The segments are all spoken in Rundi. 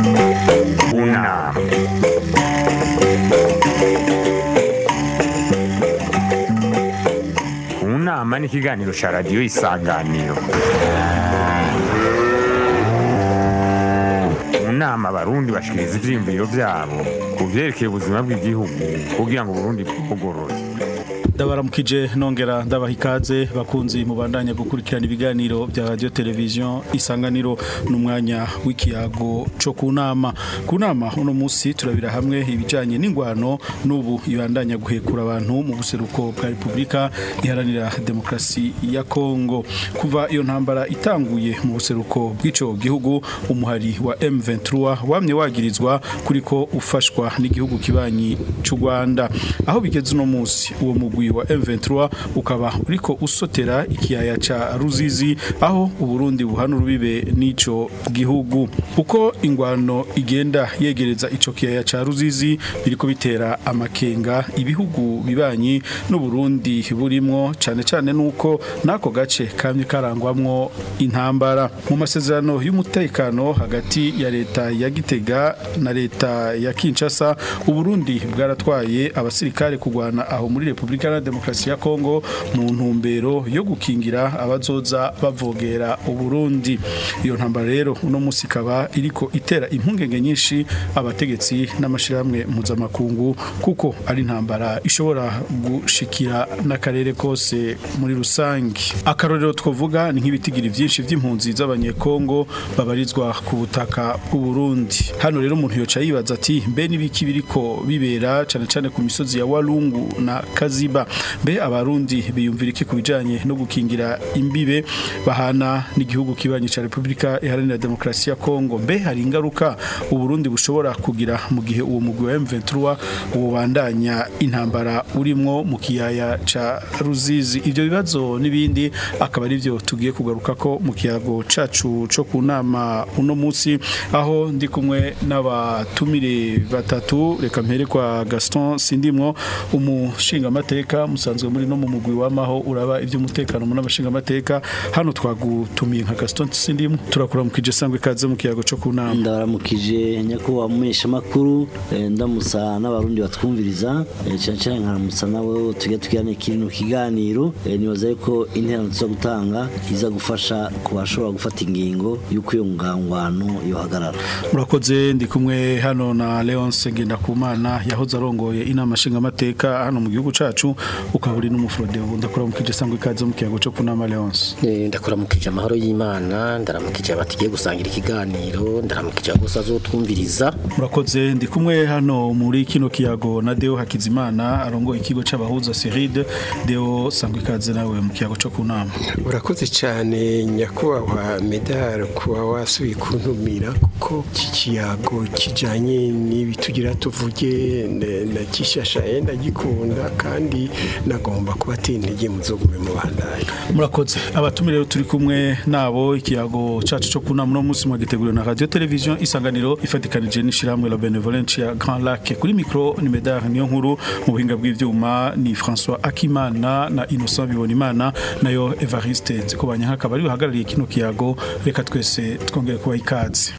Una. Unama ni ikiganiro cya radiyo isanganiro mu nama abarundi bashikiriza ivyiyumviro vyabo ku vyerekeye ubuzima bw'igihugu kugira ngo uburundi bwugorore ndabaramukije nongera ndabaha ikaze bakunzi mubandanya gukurikirana ibiganiro bya radio television isanganiro n'umwanya w'ikiyago co ku nama ku nama uno munsi turabira hamwe ibijanye n'ingwano n'ubu ibandanya guhekura abantu mu buseruko bwa Republika iharanira demokrasi ya Kongo kuva iyo ntambara itanguye mu buseruko bw'ico gihugu umuhari wa M23 wamye wagirizwa kuriko ufashwa n'igihugu kibanyi c'u Rwanda aho bigeze uno munsi uwo mugwi wa M23 ukaba uriko usotera ikiyaya ca Ruzizi aho uburundi buhana urubibe n'ico gihugu uko ingwano igenda yegereza ico kiyaya ca Ruzizi biriko bitera amakenga ibihugu bibanyi n'uburundi burimwo cane cane nuko nako gace kamye karangwamwo intambara mu masezerano y'umutekano hagati ya leta ya Gitega na leta ya Kinshasa uburundi bwaratwaye abasirikare kugwana aho muri Republika ya Demokarasi ya Kongo mu ntumbero yo gukingira abazoza bavogera uburundi iyo ntambara rero uno musi ikaba iriko itera impungenge nyinshi abategetsi n'amashirahamwe mpuzamakungu kuko ari intambara ishobora gushikira n'akarere kose muri rusangi akarorero twovuga ni nk'ibitigiri vyinshi vy'impunzi z'abanyekongo babarizwa ku butaka bw'uburundi hano rero umuntu yoca yibaza ati mbe n'ibiki biriko bibera cane cane ku misozi ya Walungu na Kaziba mbe abarundi biyumvira iki kubijanye no gukingira imbibe bahana n'igihugu kibanyi ca Republika Iharanira Demokrasi ya Kongo mbe hari ingaruka uburundi bushobora kugira mu gihe uwo mugwi wa M23 ubandanya intambara urimwo mu kiyaya ca Ruzizi ivyo bibazo nibindi akaba ari byo tugiye kugaruka ko mu kiyago cacu co ku nama uno munsi aho ndi kumwe n'abatumire batatu reka mpere kwa Gaston Sindimwo umushinga amateka musanzwe muri no mu mugwi w'amaho uraba iby'umutekano mu n'abashinga amateka hano twagutumiye nka Gaston Sindimwo turakuramukije sangwe kaze mu kiyago co ku nama ndabaramukije nyakubahwa mumenyesha makuru ndamusa n'abarundi batwumviriza eh, cyane cyane nkaramusa nawe tujya tugirana kino kiganiro eh, nibaza yuko interano tuza gutanga iza gufasha ku bashobora gufata ingingo y'uko iyo ngangwano yohagarara murakoze ndi kumwe hano na Leonce Ngendakumana yahoze arongoye inama nshinga amateka hano mu gihugu cacu ukaba uri n'umufrode ndakuramukije sangwe ikaze mu kiyago co kunama Leonce Eh, ndakuramukije amahoro y'Imana ndaramukije abatigiye gusangira ikiganiro ndaramukije abose azotwumviriza murakoze ndi kumwe hano muri kino kiyago na Deo Hakizimana arongo ikigo c'abahuza Seride Deo sangwe ikaze nawe mu kiyago co kunama urakoze cyane nyakubahwa medal kuba wasubiye kuntumira kuko iki kiyago kijanye n'ibi tugira tuvuge ne- na kishasha yenda gikunda kandi nagomba kubatera intege muzogume mu bandanye murakoze abatumire rero turi kumwe nabo ikiyago cacu co kunama no musi mwagiteguriwe na radio television isanganiro ifatikanije n'ishiramwe la benevolence ya Grand Lac kuri micro ni Medard niyo nkuru mu buhinga bw'ivyuma ni François Akimana na Innocent Bibonimana nayo Evariste Nzikobanya hakaba ari bahagarariye kino kiyago reka twese twongere kuba ikaze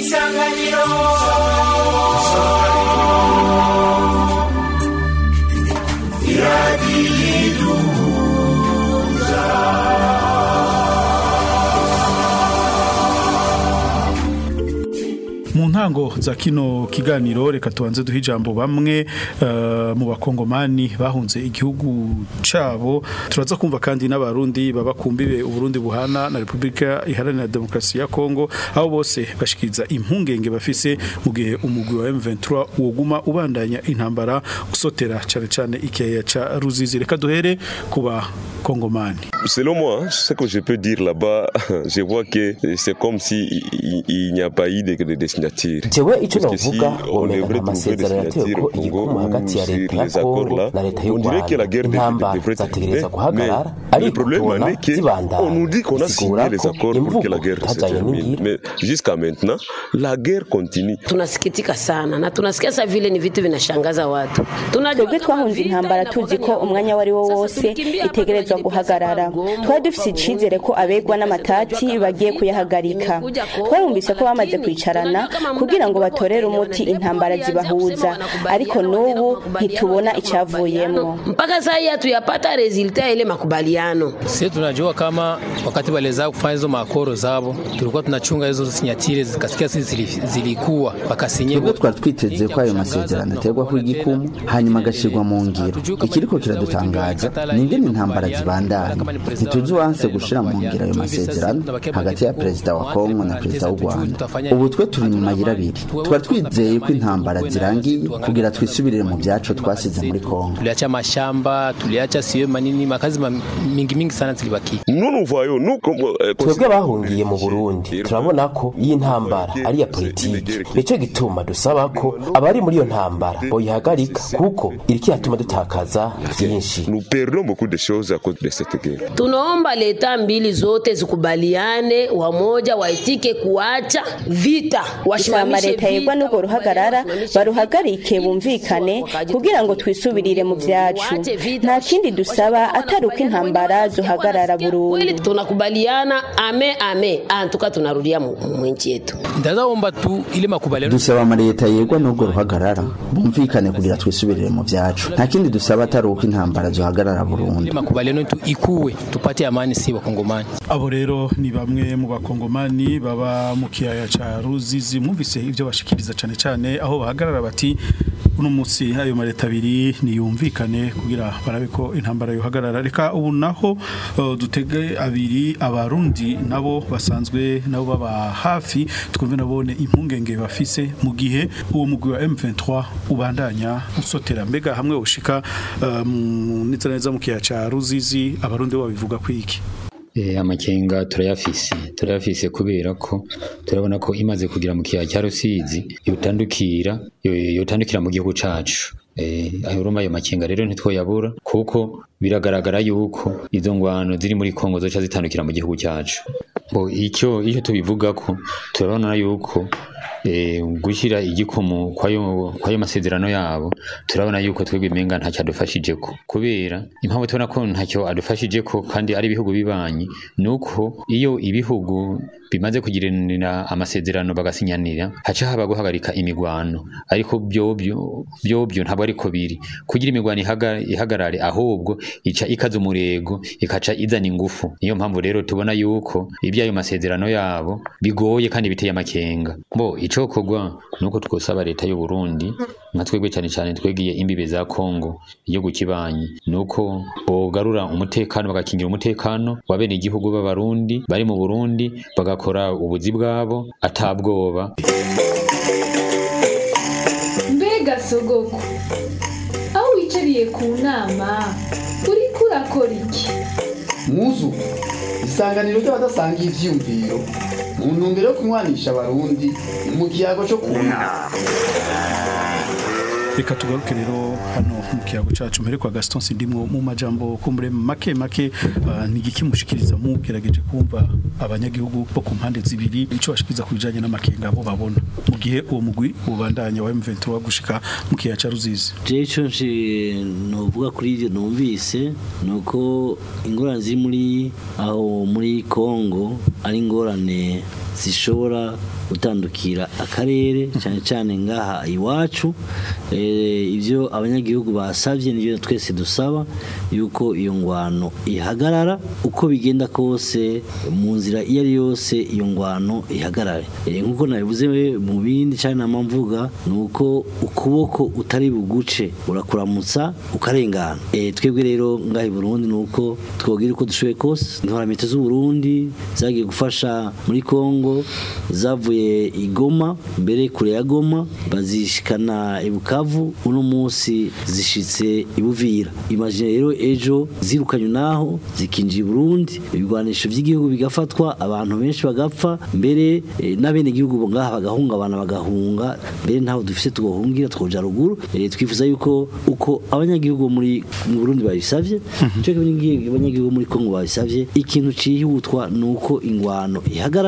mu ntango za kino kiganiro reka tubanze duhe ijambo bamwe eh, mu bakongomani bahunze igihugu cabo turaza kumva kandi n'abarundi baba kumbibe uburundi buhana na repubulika iharanira demokarasi ya kongo aho bose bashikiriza impungenge bafise mu gihe umugwi wa M23 woguma ubandanya intambara usotera cane cane ikiyaya ca ruzizi reka duhere kuba kongomani Selon moi, ce que je peux dire là-bas, je vois que c'est comme si il, il n'y a pas eu de, de, de signature. jewe icyo Parce que si navuga on womenya devrait nta trouver des masezerano yatewe signatures ko au Congo igikuma hagati ya ou leta ya sur les kongo accords-là, na leta y'u on dirait que la rwanda guerre devrait- intambara devrait zategereza terminer. guhagarara Mais le ariko problème en tubona est que zibandanya on nous dit qu'on a bisigura signé les ko accords pour que la imvugo guerre se itajanye termine. n'ingiro Mais jusqu'à maintenant, la guerre continue. tunasikitika sana na tunasikia sa vile ni vitu vinashangaza watu Tunajua twebwe kama twahunze vita intambara inakuwa tuzi ko ni ya umwanya wari wo Sasa wose tulikimbia hapa itegerezwa tunajipata guhagarara Goma, twari dufise icizere ko abegwa n'amatati bagiye kuyahagarika twarumvise ko bamaze kwicarana kugira kugira ngo batorere umuti intambara zibahuza ariko n'ubu ntitubona icyavuyemo mpaka saa hii hatuyapata resulta ya ile makubaliano. Sisi tunajua kama wakati waliweza kufanya hizo makoro zabo, tulikuwa tunachunga hizo sinyatire zikasikia sisi zili- zilikuwa bakasinye twebwe twari twiteze ko ayo masezerano aterwaho igikumu hanyuma agashyirwa mu ngiro ikiriko kiradutangaza ni ingene intambara zibandanya ntituzi uwanse gushira mu ngiro ayo masezerano hagati ya perezida wa kongo na perezida w'u rwanda ubu twe turi mu mayira abiri twari twizeye ko intambara zirangiye kugira twisubirire mu byacu twasize muri kongo tuliacha mashamba, tuliacha siyo manini, makazi ma- mingi mingi sana zilibaki. Nous nous voyons, nous comme euh, twebwe bahungiye mu burundi turabona ko iyi ntambara ari iya politiki nicyo gituma dusaba ko abari muri iyo ntambara boyihagarika kuko iriko iratuma dutakaza byinshi nous perdons beaucoup de choses à cause de cette guerre. Tunaomba leta mbili zote zikubaliane, wamoja waitike kuacha vita, isaba wasimamishe leta yegwa vita, n'urwo ruhagarara baruhagarike bumvikane kugira ngo twisubirire mu byacu nta kindi dusaba atari uko intambara zuhagarara burundu kweli tunakubaliana, ame ame, antuka tunarudia mu mu nchi yetu. Ndazaomba tu ile makubaliano dusaba amaleta yegwa n'urwo ruhagarara bumvikane kugira twisubirire mu byacu nta kindi dusaba atari uko intambara zihagarara burundu ile makubaliano tu ikuwe tupate amani si wakongomani. abo rero ni bamwe mu bakongomani baba mu kiyaya ca ruzizi mwumvise ibyo bashikiriza cyane cyane aho bahagarara bati uno munsi ayo maleta abiri niyumvikane kugira barabe ko intambara yohagarara reka ubu naho uh, dutege abiri abarundi nabo basanzwe nabo baba hafi twumve nabone impungenge bafise mu gihe uwo mugwi wa M23 ubandanya usotera mbega hamwe ushika um, neza neza mu kiyaya ca ruzizi abarundi bo babivuga kwiki Eh, amakenga turayafise turayafise kubera ko turabona ko imaze kugira mu kiyaya cya Rusizi yotandukira yo- yotandukira mu gihugu cacu eh ayo urumva ayo makenga rero ntitwoyabura kuko biragaragara yuko izo ngwano ziri muri Kongo zoca zitandukira mu gihugu cyacu bo icyo icyo tubivuga ko turabona yuko eh gushyira igikomo kwayo kwayo masezerano yabo turabona yuko twebwe imenga ntacyo adufashije ko kubera impamvu tubona ko ntacyo adufashije ko kandi ari ibihugu bibanyi nuko iyo ibihugu bimaze kugiranira amasezerano bagasinyanira haca haba guhagarika imigwano ariko byobyo byobyo ntabwo ariko biri kugira imigwano ihaga- ihagarare ahubwo ica ikaza umurego ikaca izana ingufu niyo mpamvu rero tubona yuko iby'ayo masezerano yabo bigoye kandi biteye amakenga bo icokorwa nuko twosaba leta y'u Burundi nka twebwe cyane cyane twegiye imbibe za Kongo igihugu kibanyi nuko bogarura umutekano bagakingira umutekano wa bene igihugu b'abarundi bari mu Burundi bagakora ubuzi bwabo atabwoba mbega sogoko aho wicariye ku nama uriko urakora iki muzu isanganiro ry'abadasangiye ivyiyumviro mu ntumbero yo kunywanisha abarundi mu kiyago cyo kunama reka tugaruke rero hano mu kiyago cacu mbere kwa Gaston Sindimwo mu majambo kumbure make make uh, ntigikimushikiriza mu gerageje kumva abanyagihugu bo ku mpande zibiri ico bashikiriza ku bijanye n'amakenga bo babona mu gihe uwo mugwi ubandanya wa M23 gushika mu kiyaga ca Ruzizi je ico nshi novuga kuri ivyo numvise nuko ingorane ziri muri aho muri Kongo ari ingorane zishobora gutandukira akarere cyane cyane ngaha iwacu eh, ivyo abanyagihugu basavye nivyo twese dusaba yuko iyo ngwano ihagarara uko bigenda kose mu nzira iyo ari yose iyo ngwano ihagarare Eh, nkuko nabivuze mu bindi cyane nama mvuga nuko ukuboko utari buguce urakuramutsa ukarengana Eh, twebwe rero ngaha i Burundi nuko twogira uko dushoboye kose intoramete z'u Burundi zagiye gufasha muri Kongo zavuye i Goma mbere kure ya Goma bazishikana i Bukavu uno munsi zishitse i Buvira imagine rero ejo zirukanywe naho zikinjira i Burundi ibigwanisho by'igihugu bigafatwa abantu benshi bagapfa mbere eh, n'abene igihugu ngaha bagahungabana bagahunga mbere ntaho dufise tugohungira twoja ruguru Eh, twifuza yuko uko abanyagihugu muri mu Burundi babisavye cyo abanyagihugu muri Kongo babisavye ikintu cihutwa nuko ingwano ihagarara byo kuba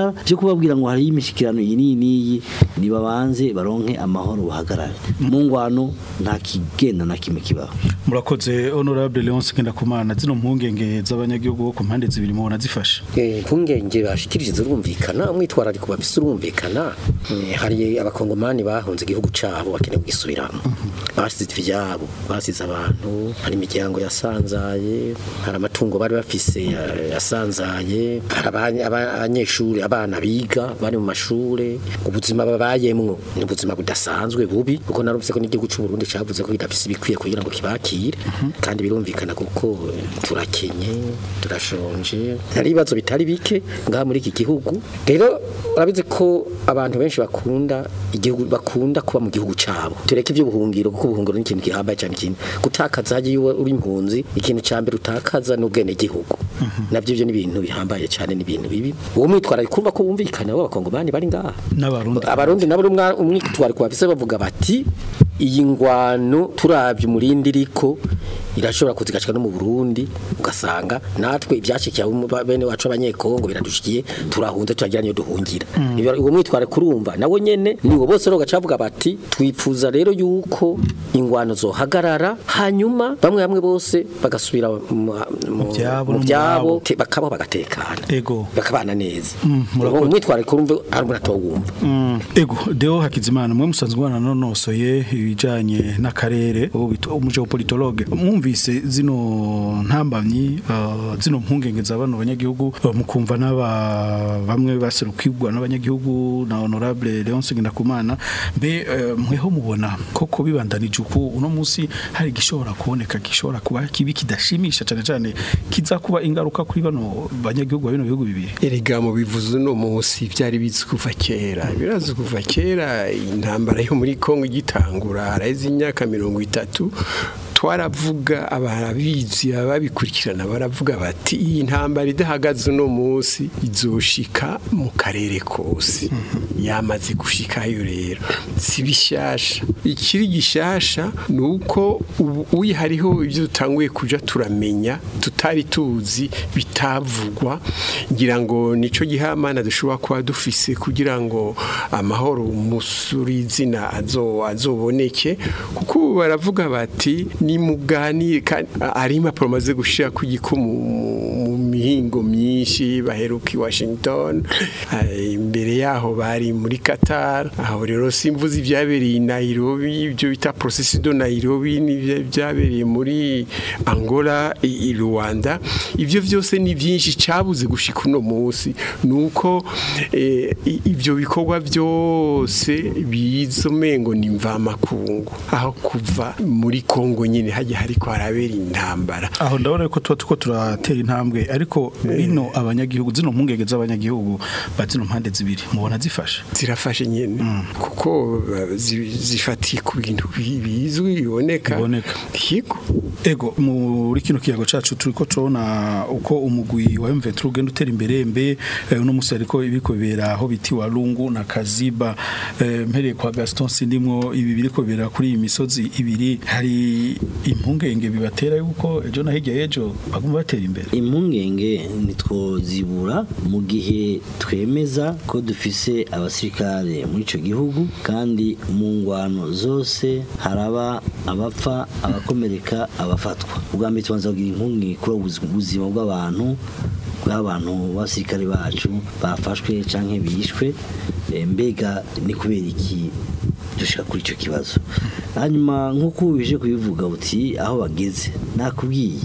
kubabwira ngo hari imishikirano iyi n'iyi n'iyi nibabanze baronke amahoro buhagarare mu ngwano nta kigenda na kimwe kibaho murakoze honorable Leonce Ngendakumana zino mpungenge z'abanyagihugu bo ku mpande zibiri mubona zifashe Eh, impungenge bashikirije zirumvikana umwitwarariko bafise urumvikana Eh, hari abakongomani bahunze igihugu cabo bakeneye kugisubiramo basize ivyabo basize abantu hari imiryango yasanzaye hari amatungo bari bafise ya- yasanzaye hari abanye- aba- abanyeshuri abana biga bari mu mashure ubuzima babayemwo ni ubuzima budasanzwe bubi kuko narumvise ko n'igihugu c'u Burundi cavuze ko kidafise ibikwiye kugira ngo kibakire kandi birumvikana kuko eh, turakenye turashonje hari ibibazo bitari bike ngaha muri iki gihugu rero urabizi ko abantu benshi bakunda igihugu bakunda kuba mu gihugu cabo tureke ivy'ubuhungiro kuko ubuhungiro ni ikintu gihambaye cyane ikintu gutakaza hagiye iyo uri impunzi ikintu ca mbere utakaza n'ubwene gihugu navyo ivyo ni ibintu bihambaye cyane ni ibintu bibi uwo mwitwarariko kumva ko wumvikana w'abakongomani bari ngaha n'abarundi abarundi nabo rumwa umwitwariko bafise bavuga bati iyi ngwano turavye umurindi iriko irashobora kuzigashika no mu Burundi ugasanga natwe ibyashikiye abo mu- bene wacu abanyekongo biradushikiye turahunze turagira niyo duhungira Mm. Ibyo- uwo mwitware kurumva nawo nyene niwo bose rero gacavuga bati twipfuza rero yuko ingwano zohagarara hanyuma bamwe bamwe bose bagasubira mu mu- vyabo mu no mu byabo babo. te- bakabaho bagatekana ego bakabana neza Mm, murakoze. umwitware kurumva ari umuntu atawumva Mm, ego Deo Hakizimana mwe musanzwe bana nonosoye ibijanye n'akarere ubu bita umugeopolitologue mwumvise zino ntambamyi uh, zino mpungenge za bano banyagihugu uh, mukumva n'aba bamwe baserukirwa n'abanyagihugu na honorable Leonce Ngendakumana mbe uh, mweho mubona koko bibandanije uku uno munsi hari gishobora kuboneka gishobora kuba kibi kidashimisha cyane cyane kiza kuba ingaruka kuri bano banyagihugu ba bino bihugu bibiri erega mu bivuze uno munsi byari bizi kuva kera birazi kuva kera intambara yo muri Kongo igitangura haraheze imyaka mirongo itatu twaravuga abarabizi ababikurikirana baravuga bati iyi ntambara idahagaze uno munsi izoshika mu karere kose yamaze gushikayo rero si bishasha ikiri gishasha ni uko ubu uyi hariho ibyo dutanguye kuja turamenya tutari tuzi bitavugwa ngira ngo nico gihamana dushobora kuba dufise kugira ngo amahoro umusuri izina azo azoboneke kuko ubu baravuga bati ni muganire kandi ari impapuro maze gushira ku gikumu mu mihingo myinshi baheruka i Washington eh, imbere yaho bari muri Qatar aho rero simvuze ibyabereye i Nairobi ibyo bita processus de Nairobi n'ibyo byabereye muri Angola i i Rwanda ivyo vyose ni byinshi cabuze gushika uno munsi nuko eh, i- ivyo bikorwa byose bizomengo ni mvamakungu aho kuva muri Kongo nyine hajya hariko harabera intambara aho ndabona ko tuba tuko turatera intambwe ariko bino abanyagihugu zino mpungenge z'abanyagihugu ba zino mpande zibiri mubona zifashe zirafashe nyene kuko uh, zi- zifatiye ku bintu bi- bizwi biboneka biboneka yego ego muri kino kiyago cacu turiko turabona uko umugwi wa M23 ugenda utera imbere mbe eh, uno musi ariko ibiko bibera aho biti wa Lungu na Kaziba eh, mpereye kwa Gaston sindimwo ibi biriko bibera kuri iyi misozi ibiri hari impungenge bibatera yuko ejo na hirya y'ejo baguma batera imbere impungenge ntitwozibura mu gihe twemeza ko dufise abasirikare muri icyo gihugu kandi mu ngwano zose haraba abapfa abakomereka abafatwa ubwa mbere tubanza kugira impungenge kuri ubu buzima bw'abantu bw'abantu b'abasirikare bacu bafashwe cyangwa bishwe Eh, mbega ni kubera iki dushaka kuri icyo kibazo hanyuma nk'uko ubije kubivuga uti aho bageze nakubwiye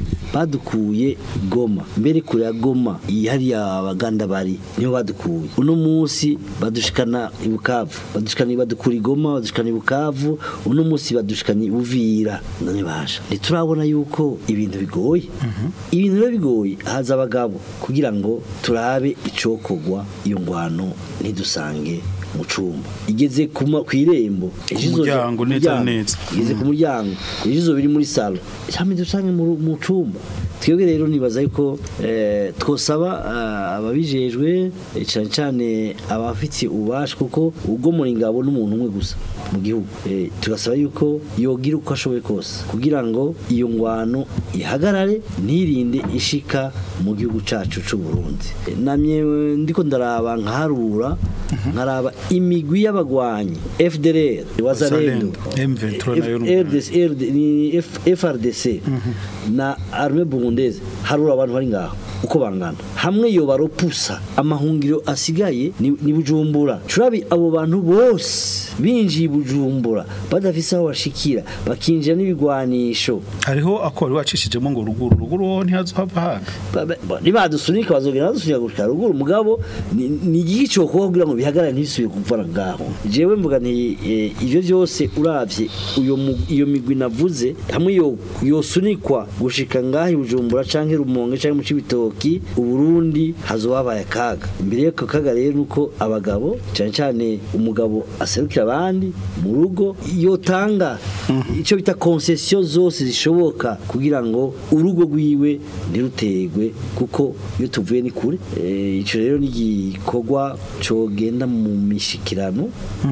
badukuye goma mbere kure ya goma iyi hariya abaganda bari niho badukuye uno munsi badushikana i bukavu badushikana badukura i goma badushikana i bukavu uno munsi badushikana i buvira none basha ntiturabona yuko ibintu bigoye ibintu biba bigoye haza abagabo kugira ngo turabe icokogwa iyo ngwano ntidusange mu cumba igeze ku ma- ku irembo ejo izoza- muryango neza muryango. neza. igeze ku muryango ejo izo biri muri salo cyangwa dusange mu mu cumba twebwe rero nibaza yuko eh, twosaba ah, ababijejwe eh, cyane cyane abafitiye ububasha kuko ubwo muri ngabo n'umuntu umwe gusa mu gihugu Eh, tugasaba yuko yogira uko ashoboye kose kugira ngo iyo ngwano ihagarare ntirinde ishika mu gihugu cacu c'u Burundi Eh, namye eh, ndiko ndaraba nkaharura nkaraba imigwi y'abagwanyi FDLR wazalendo M23 nayo ni RDC RD ni F- FRDC na arme burundaise harura abantu bari ngaho uko bangana hamwe yo baropusa amahungiro asigaye ni, ni bujumbura turabi abo bantu bose binjiye i bujumbura badafise aho bashikira bakinjira n'ibigwanisho hariho ako wari wacishijemo ngo ruguru ruguru ho ntihazohava haga Ba- ba- ba- nibadusunika bazogera badusunika gushika ruguru mugabo ni ni igiki cyo kuba kugira ngo bihagarare ntibisubiye kuvana ngaho jewe mvuga nti eh, ivyo byose uravye uyo mu- iyo migwi navuze hamwe yo yosunikwa gushika ngaho i Bujumbura canke Rumonge canke mu Cibitoki uburundi hazobabaye akaga imbere y'ako kaga rero nuko abagabo cyane cyane umugabo aserukira abandi mu rugo yotanga icyo bita concession zose zishoboka kugira ngo urugo rwiwe ntirutegwe kuko iyo tuvuye ni kure Eh, ico rero ni igikorwa cogenda mu mishikirano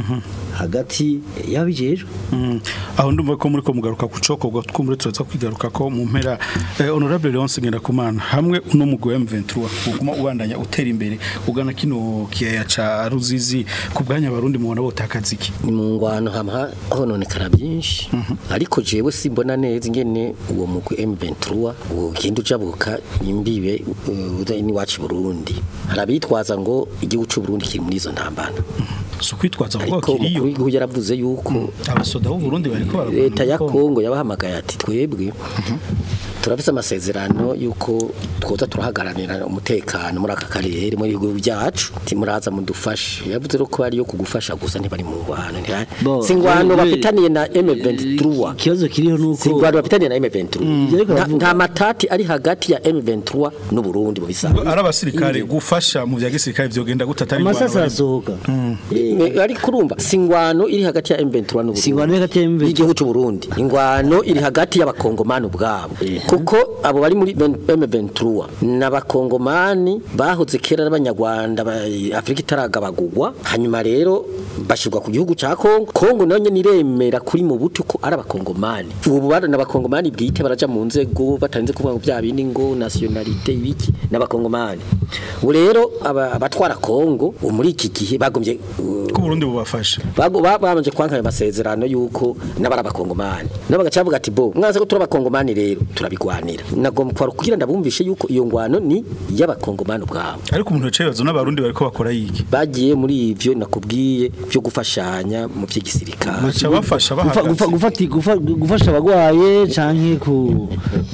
hagati y'abijejwe Mm. aho ndumva ko muri ko mugaruka ku cokorwa twumure turaza kwigaruka ko mu mpera eh, honorable Leonce Ngendakumana hamwe uno mugwi wa M23 uguma ubandanya utera imbere ugana kino kiyaya ca Ruzizi ku bwanya abarundi mubona botakaza iki mu ngwano hama hononekara byinshi ariko jewe simbona neza ingene uwo mugwi M23 ugenda ujabuka imbibe uh, ni wacu Burundi harabitwaza ngo igihugu cy'u Burundi kiri muri izo ntambara so kwitwaza ngo ariko kiriyo umukuru w'igihugu yaravuze yuko abasoda b'u Burundi bariko baragwana leta ya mu Kongo. Kongo yabahamagaye ati twebwe turafise amasezerano yuko twoza turahagararira umutekano muri aka karere muri ibihugu byacu timuraza mudufashe yavuze rero ko bari yo kugufasha gusa ntibari mu ngwano ntihari Bo, si ingwano we- bafitaniye na M23 ikibazo kiriho nuko si ingwano bafitaniye na M23 Ivyo ariko Nta- aravuga. nta matati ari hagati ya M23 n'u Burundi mu bisanzwe ari abasirikare gufasha mu bya gisirikare vyogenda gutata amasasa arasohoka Me- ariko urumva si ingwano iri hagati ya M23 n'u Si ingwano iri hagati ya M23. y'igihugu cy'u Burundi ingwano iri hagati y'abakongomani ubwabo kuko abo bari muri M23 n'abakongomani bahoze kera n'abanyarwanda ba- Afrika itaragabagurwa hanyuma rero bashirwa ku gihugu ca Kongo Kongo nayo nyene iremera kuri mu butu ko ari abakongomani ubu bari n'abakongomani bwite baraja mu nzego batarinze kuvuga ngo bya bindi ngo nationalité ibiki n'abakongomani ubu rero aba- abatwara Kongo ubu muri iki gihe bagombye uh, ko Burundi bubafasha Bago- ba- babanje kwankanya amasezerano yuko n'abari abakongomani nabo bagaca bavuga ati bo mwaze ko turi abakongomani rero turabigwanira nagomba kwara kugira ndabumvishe yuko iyo ngwano ni y'abakongomani ubwabo ariko umuntu yaciye bazo n'abarundi bariko bakora yiki bagiye muri ivyo nakubwiye byo gufashanya mu vy'igisirikare baca bafasha Gufa- bahagaze gufa- gufati- gufa- gufasha abagwaye canke ku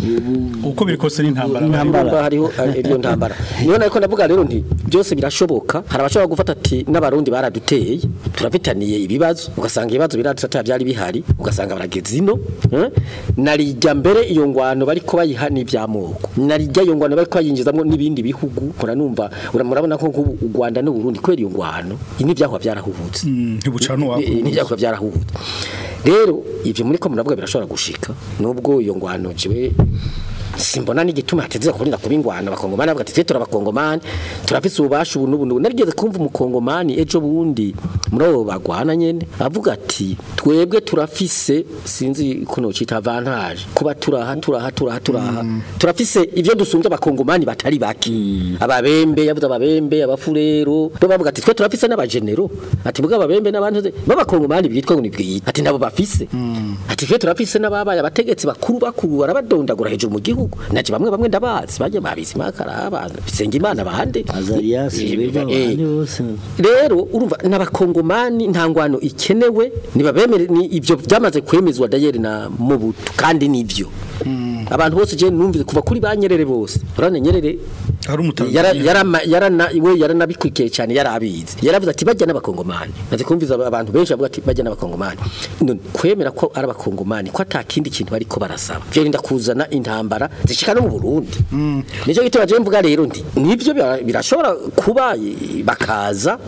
uko biri kose n'intambara Intambara. Urumva hariho eh, iyo ntambara niyo nariko ndavuga rero nti byose birashoboka hari abashobora gufata ati n'abarundi baraduteye turafitaniye ibibazo ugasanga ibibazo biradutata byari bihari ugasanga barageze ino eh? narijya mbere iyo ngwano bariko bayiha n'ivyamoko narijya iyo ngwano bariko bayinjizamwo n'ibindi bihugu muranumva ura- murabona ko nk'ubu u Rwanda n'u Burundi kwera iyo ngwano ini byahwa byarahubutse ntibucana uwako n'ibyakora byarahubutse rero ivyo muri ko muravuga birashobora gushika nubwo iyo ngwano jiwe simbona n'igituma hateze kurinda kuba ingwano abakongomani bavuga ati twe turabakongomani turafise ububasha ubu n'ubu n'ubu." narigeze kumva umukongomani ejo bundi muri abo bagwana nyene avuga ati twebwe turafise sinzi ko nocita avantage kuba turaha turaha turaha turaha turafise ivyo dusumbye abakongomani batari bake ababembe yavuze ababembe abafurero bo bavuga ati twe turafise n'abagenero ati bwa ababembe n'abantu b'abakongomani bitwa ngo nibwiyita ati nabo bafise ati twe turafise n'ababaye abategetsi bakuru bakuru barabadondagura hejuru mu gihugu naje bamwe bamwe ndabazi baje babizi makara bisenga imana bande Azarias Eh, bega eh, abandi bose rero urumva n'abakongomani nta ngwano ikenewe nibabemere ni ivyo byamaze kwemezwa dayeri na mubutu kandi nivyo abantu bose je numvise kuva kuri banyerere bose urane nyerere ari umutanzania yara yarama yarana we yaranabikwikiye cyane yarabizi yaravuze ati bajya n'abakongomani naze kumviza abantu benshi bavuga ati bajya n'abakongomani none kwemera ko ari abakongomani ko atakindi kintu bariko barasaba byo rinda kuzana intambara zishika no mu Burundi nico gituma je mvuga rero ndi nivyo bira- birashobora kuba eh, bakaza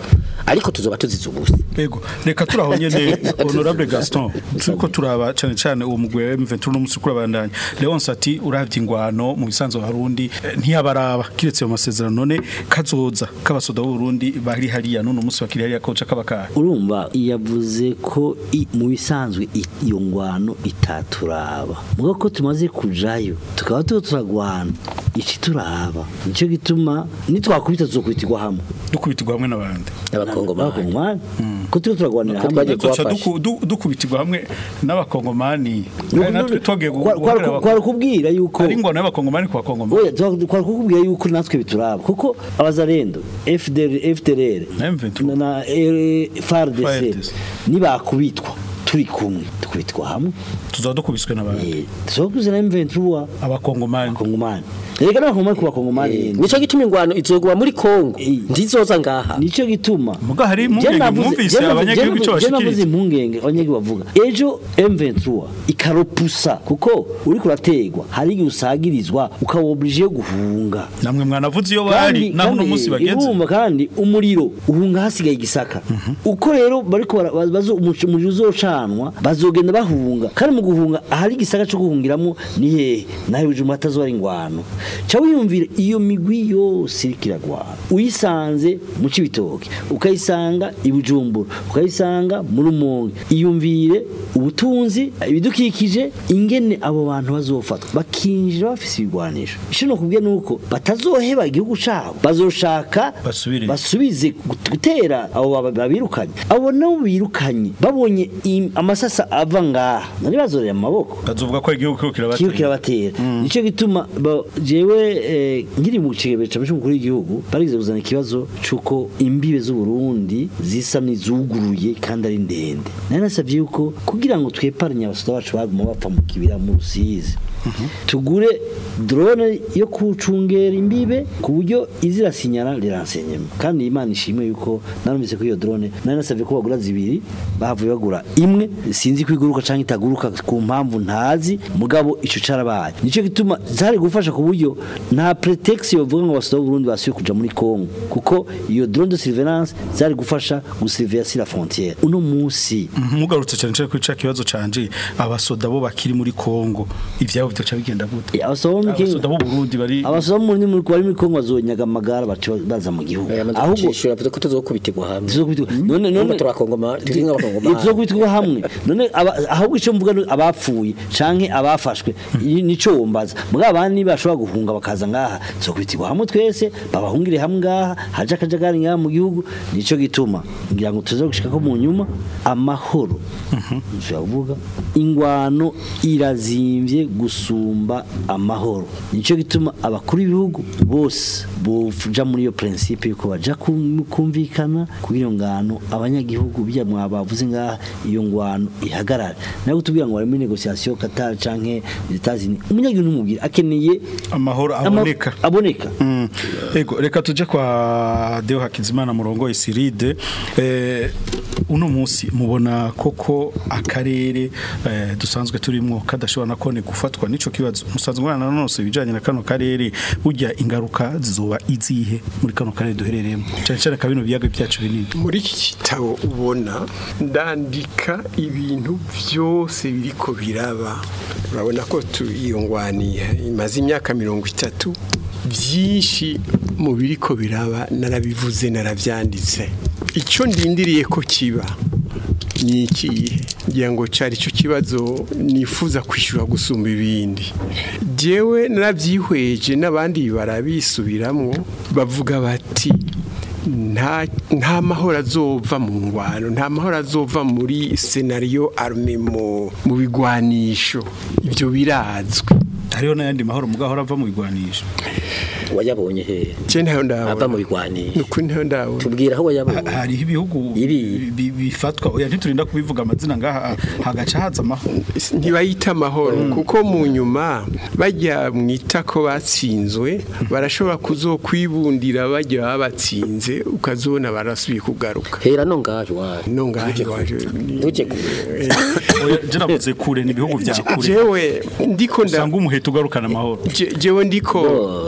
ariko tuzoba tuzize ubusa Ego, reka turaho nyene honorable Gaston turiko turaba cyane cyane uwo mugwe wa M23 n'umusi kurabandanya Leonce ati uravye ingwano mu bisanzwe Burundi eh, ntiyabaraba kiretse mu masezerano none kazoza kabasoda b'u Burundi bari hariya none umunsi bakiri hariya koca kabakara urumva yavuze ko i- mu bisanzwe i- iyo ngwano itaturaba mugo ko tumaze kujayo tukaba tuba turagwana iki turaba nicyo gituma nitwakubita tuzokubitirwa hamwe dukubitirwa hamwe n'abandi abakongomani ko tuba turagwanira Ko hamwe twagiye Duca kubafasha. duku- du- dukubitirwa hamwe n'abakongomani kandi natwe twagiye Kwa- kwa- kwari kubwira yuko ari ingwano y'abakongomani ku bakongomani Oya, twari twari kukubwira yuko natwe bituraba kuko abazarendo FDR FDLR na, na eh, FARDC FARDC. nibakubitwa turi kumwe tukubitwa hamwe tuzaba dukubiswe n'abandi tuzokuze na M23 abakongomani abakongomani reka n'abakongomani ku bakongomani nyene. nico gituma ingwano izogwa muri Kongo ndizoza ngaha nico gituma muga hari Je impungenge navuze- mwumvise je navuze- abanyagihugu je icyo navuze- je navuze bashikiriza impungenge abanyagihugu bavuga ejo M23 ikaropusa kuko uri kurategwa hari igihe usagirizwa ukaba oblige yo guhunga namwe mwanavuze iyo bari naho uno munsi bageze irumva kandi umuriro uhunga hasigaye igisaka uko rero bariko bara- bazo umuco- umuriro uzocanwa bazogenda bahunga kandi mu guhunga ahari igisaka cyo guhungiramo ni hehe nawe uje umatazo ari ingwano ca wiyumvira iyo migwi yose iriko iragwana uyisanze mu cibitoke ukayisanga i Bujumbura ukayisanga mu Rumonge iyumvire ubutunzi ibidukikije ingene abo bantu bazofatwa bakinjira bafise ibigwanisho ico no kubwiye nuko batazoheba igihugu cabo bazoshaka basubire basubize gut- gutera abo baba- babirukanye abo nabo birukanye babonye im- amasasa ava ngaha nari bazorera amaboko bazovuga ko igihugu kiriko kiyo kirabatera kirabatera nico gituma ba- jewe eh, nkiri mu kigebe ca cy'umukuru w'igihugu barize kuzana ikibazo c'uko imbibe z'u Burundi zisa n'izuguruye kandi ari ndende nari nasavye yuko kugira ngo tweparanye abasoda bacu baguma bapfa mu kibira mu rusizi tugure drone yo kucungera imbibe ku buryo izirasinyara riransenyema kandi imana ishimwe yuko narumvise ko iyo drone nari nasavye ko bagura zibiri bahavuye bagura imwe sinzi ko iguruka canke itaguruka ku mpamvu ntazi mugabo ico carabaye nico gituma zari gufasha ku buryo nta pretext yovuga ngo abasoda b'u Burundi basuye kuja muri Congo kuko iyo drone de surveillance zari gufasha gusurveiller sur la frontière uno musi mugarutse cyane cyane kuri ca kibazo canje abasoda bo bakiri muri Kongo ivyabo bitaca bigenda gute abasoda bo muri Congo- abasoda b'u Burundi bari abasoda bo muri muri bari muri Congo bazonyaga amagara baca baza mu gihugu ahubwo cishura ko tuzokubitirwa hamwe tuzokubitirwa none none turakongoma turi nk'abakongomani tuzokubitirwa hamwe none aba- ahubwo ico mvuga ni abapfuye canke abafashwe i- nico wombaza mugabo abandi bashobora guhunga bakaza ngaha tuzokubitirwa hamwe twese babahungire hamwe ngaha haje akajagari ngaha mu gihugu nico gituma ngira ngo tuze gushika ko mu nyuma amahoro tuyavuga ingwano irazimvye gusumba amahoro nico gituma abakuru b'ibihugu bose boja muri iyo principe yuko baja kum- kumvikana kugira ngano abanyagihugu bya mwabavuze ngaha iyo ngwano ihagarara nayo tubwira ngo bari muri negotiation Qatar canke Etats-Unis umunyagihugu numubwira akeneye amahoro ama- aboneka aboneka Mm. Ego reka tuje kwa Deo Hakizimana murongo Isiride eh uno munsi mubona koko akarere eh, dusanzwe turimo kadashobora nakone gufatwa nico kibazo musanzwe mwana nonose bijanye na kano karere burya ingaruka zizoba izihe muri kano karere duherereyemo cyane cyane kabino biyaga byacu binini muri iki gitabo ubona ndandika ibintu byose biriko biraba urabona ko tu- iyo ngwani imaze imyaka mirongo itatu byinshi mu biriko biraba narabivuze narabyanditse icyo ndindiriye ko kiba ni ikihe ngira ngo cyari cyo kibazo nifuza kwishyura gusumba ibindi jyewe narabyihweje n'abandi barabisubiramo bavuga bati nta nta mahoro azova mu ngwano nta mahoro azova muri senariyo arume mu mu bigwanisho ibyo birazwi hariho n'ayandi mahoro mugahora ava mu bigwanisho wayabonye he je ntayo ndabona ava mu bigwanisho nuko ntayo ndabona tubwira aho wayabonye hariho ibihugu bi- bi- bifatwa oya ntiturinda kubivuga amazina ngaha hagaca haza amahoro ntibayita amahoro kuko mu nyuma bajya mwita ko batsinzwe barashobora kuzokwibundira bajya babatsinze ukazobona barasubiye kugaruka hera no ngaje waje no ngaje waje ntujye kure oya je navuze kure ni ibihugu bya kure jewe ndiko nda usanga umuheto ugarukana amahoro Je- jewe ndiko ndiko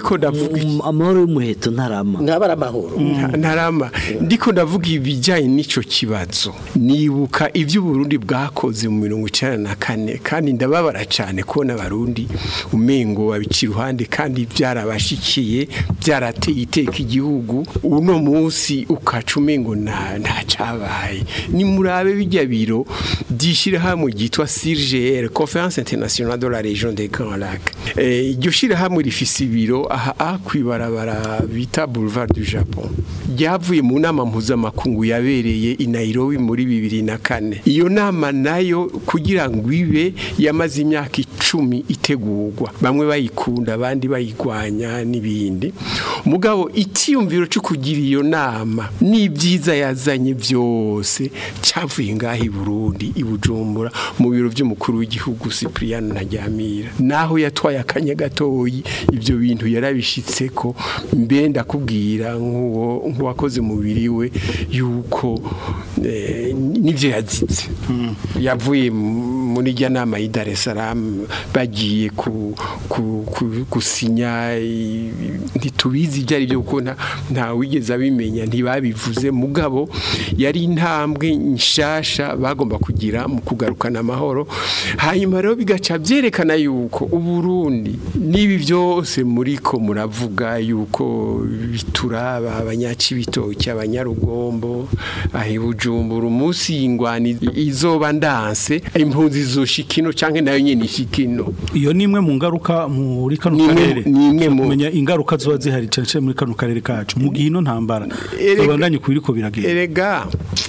ndiko ndavuga amahoro y'umuheto ntarama ntabara amahoro Nta- ntarama ndiko ndavuga ibijyanye n'ico kibazo nibuka ibyo Burundi bwakoze mu mirongo icyenda na kane kandi ndababara cyane kubona abarundi umengo babica iruhande kandi byarabashikiye byarateye iteka igihugu uno munsi ukaca umengo nta nta cyabaye ni murabe bijya biro by'ishyirahamwe ryitwa CIRGL Conference Internationale de la Région des Grands Lacs Eh, iryo shyirahamwe rifise ibiro aha aha kwibarabara bita Boulevard du Japon ryavuye mu nama mpuzamakungu yabereye i Nairobi muri bibiri na kane iyo nama nayo kugira ngo ibe yamaze imyaka icumi itegurwa bamwe bayikunda abandi bayigwanya n'ibindi mugabo icyiyumviro cyo kugira iyo nama n'ibyiza yazanye byose cyavuye ngaho i Burundi i Bujumbura mu biro by'umukuru w'igihugu Cyprien Ntaryamira naho yatwaye akanya gatoyi ibyo bintu yarabishitse ko mbe ndakubwira nk'uwo nk'uwakoze umubiri we yuko eh, n'ibyo yazitse yavuye mu- muri rya nama y'i Dar es Salaam bagiye ku, ku, ku, gusinya i- ntitubizi ibyo ari byo kuko nta- nta wigeze abimenya ntibabivuze mugabo yari intambwe nshasha bagomba kugira mu kugarukana amahoro hanyuma rero bigaca byerekana yuko uburundi n'ibi byose muri ko muravuga yuko bituraba abanyacibitoki abanyarugombo ahi bujumbura umunsi y'ingwani izoba ndanse impunzi zoshikino canke nayo nyene ishikino iyo ni imwe mu ngaruka muri kano Ni imwe- karere ni imwe mu- kumenya ingaruka ziba zihari cyane cyane muri kano karere kacu mu gihe ino ntambara Erega- babandanye ku biriko biragenda erega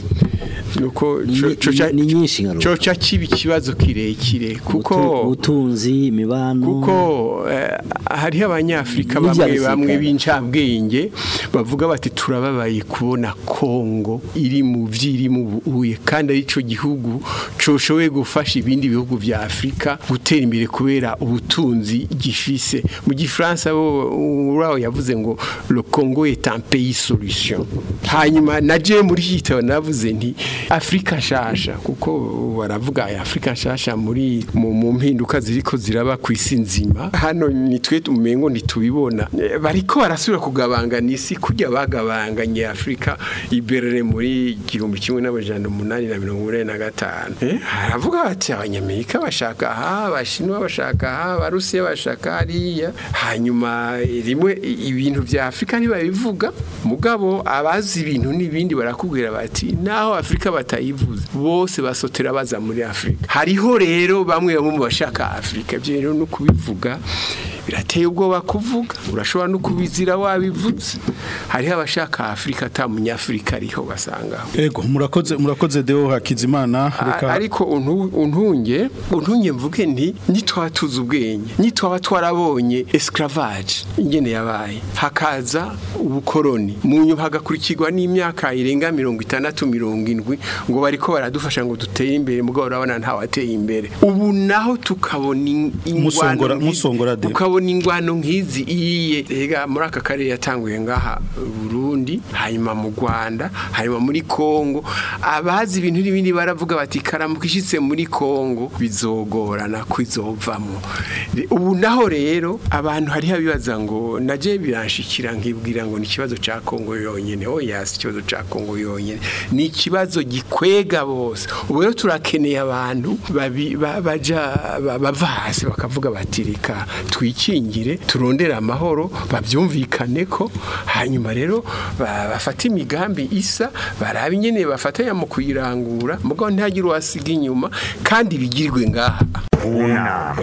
nuko ni nyinshi ngaruka coca kiba ikibazo kirekire kuko ubutunzi imibano kuko eh, hariho abanyafrika N'ibya bamwe gisirikare. bamwe b'incabwenge bavuga bati turababaye kubona Kongo iri mu vyiri mu buye kandi ari cyo gihugu coshoboye gufasha ibindi bihugu vya Afrika gutera imbere kubera ubutunzi gifise mu gifaransa bo uraho yavuze ngo le Congo est un pays solution hanyuma naje muri hitabo navuze nti Afrika nshasha kuko baravuga ya Afrika nshasha muri mu mu mpinduka ziriko ziraba ku isi nzima hano nitwe umengo ntitubibona Eh, bariko barasubira kugabangana isi kujya bagabanganye Afrika iberere muri igihumbi kimwe n'amajana umunani na mirongo ine na gatanu Eh, haravuga bati abanyamerika bashaka aha abashinwa bashaka aha abarusiya bashaka hariya hanyuma rimwe i- ibintu vya Afrika ntibabivuga mugabo abazi ibintu n'ibindi barakubwira bati naho Afrika batayivuze bose basotera baza muri Afrika hariho rero bamwe bamwe mu bashaka Afrika byo rero no kubivuga birateye ubwoba kuvuga urashobora no kubizira wabivuze hariho abashaka Afrika ata munyafrika ariho basangaho ego murakoze murakoze deo hakizimana A- reka ariko untu- untunge untunge mvuge nti nitwaba tuzi ubwenge nitwaba twarabonye esclavage ingene yabaye hakaza ubukoroni mu nyuma hagakurikirwa n'imyaka irenga mirongo itandatu mirongo indwi ngo bariko baradufasha ngo dutere imbere mugabo urabona ntawateye imbere ubu naho tukabona in- Musongora- ingwano nk'izi- musongora de. ukabona ingwano nk'izi iyiye ega muri aka karere yatanguye ngaha Burundi hanyuma mu Rwanda hanyuma muri Kongo abazi ibintu n'ibindi baravuga bati karamuka ishitse muri Kongo bizogorana kwizovamo ubu naho rero abantu hari habibaza ngo naje biranshikira nkibwira ngo ni ikibazo ca Kongo yonyene oya si ikibazo ca Kongo yonyene ni ikibazo gikwega bose ubu rero turakeneye abantu babi- ba- baja ba- bava hasi bakavuga bati reka twikingire turondere amahoro babyumvikane ko hanyuma rero ba- bafate imigambi isa barabe ingene bafatanya mu kuyirangura mugabo ntihagire uwasiga inyuma kandi bigirwe ngaha Una.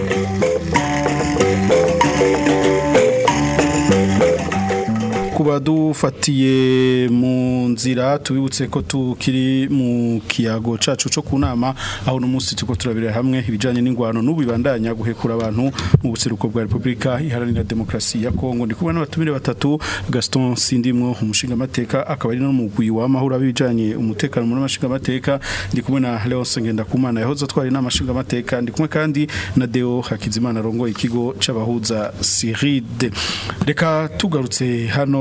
kuba dufatiye mu nzira tubibutse ko tukiri mu kiyago cacu co ku nama aho no munsi tuko turabira hamwe ibijanye n'ingwano n'ubibandanya guhekura abantu mu buseruko bwa Republika iharanira demokrasi ya Kongo ndi kubona n'abatumire batatu Gaston Sindimwo umushinga mateka akaba ari no mugwi wa mahura bijanye umutekano muri mashinga mateka ndi kumwe na Leonce Ngendakumana yahoze atwari n'amashinga mateka ndi kumwe kandi na Deo Hakizimana rongo ikigo c'abahuza Siride reka tugarutse hano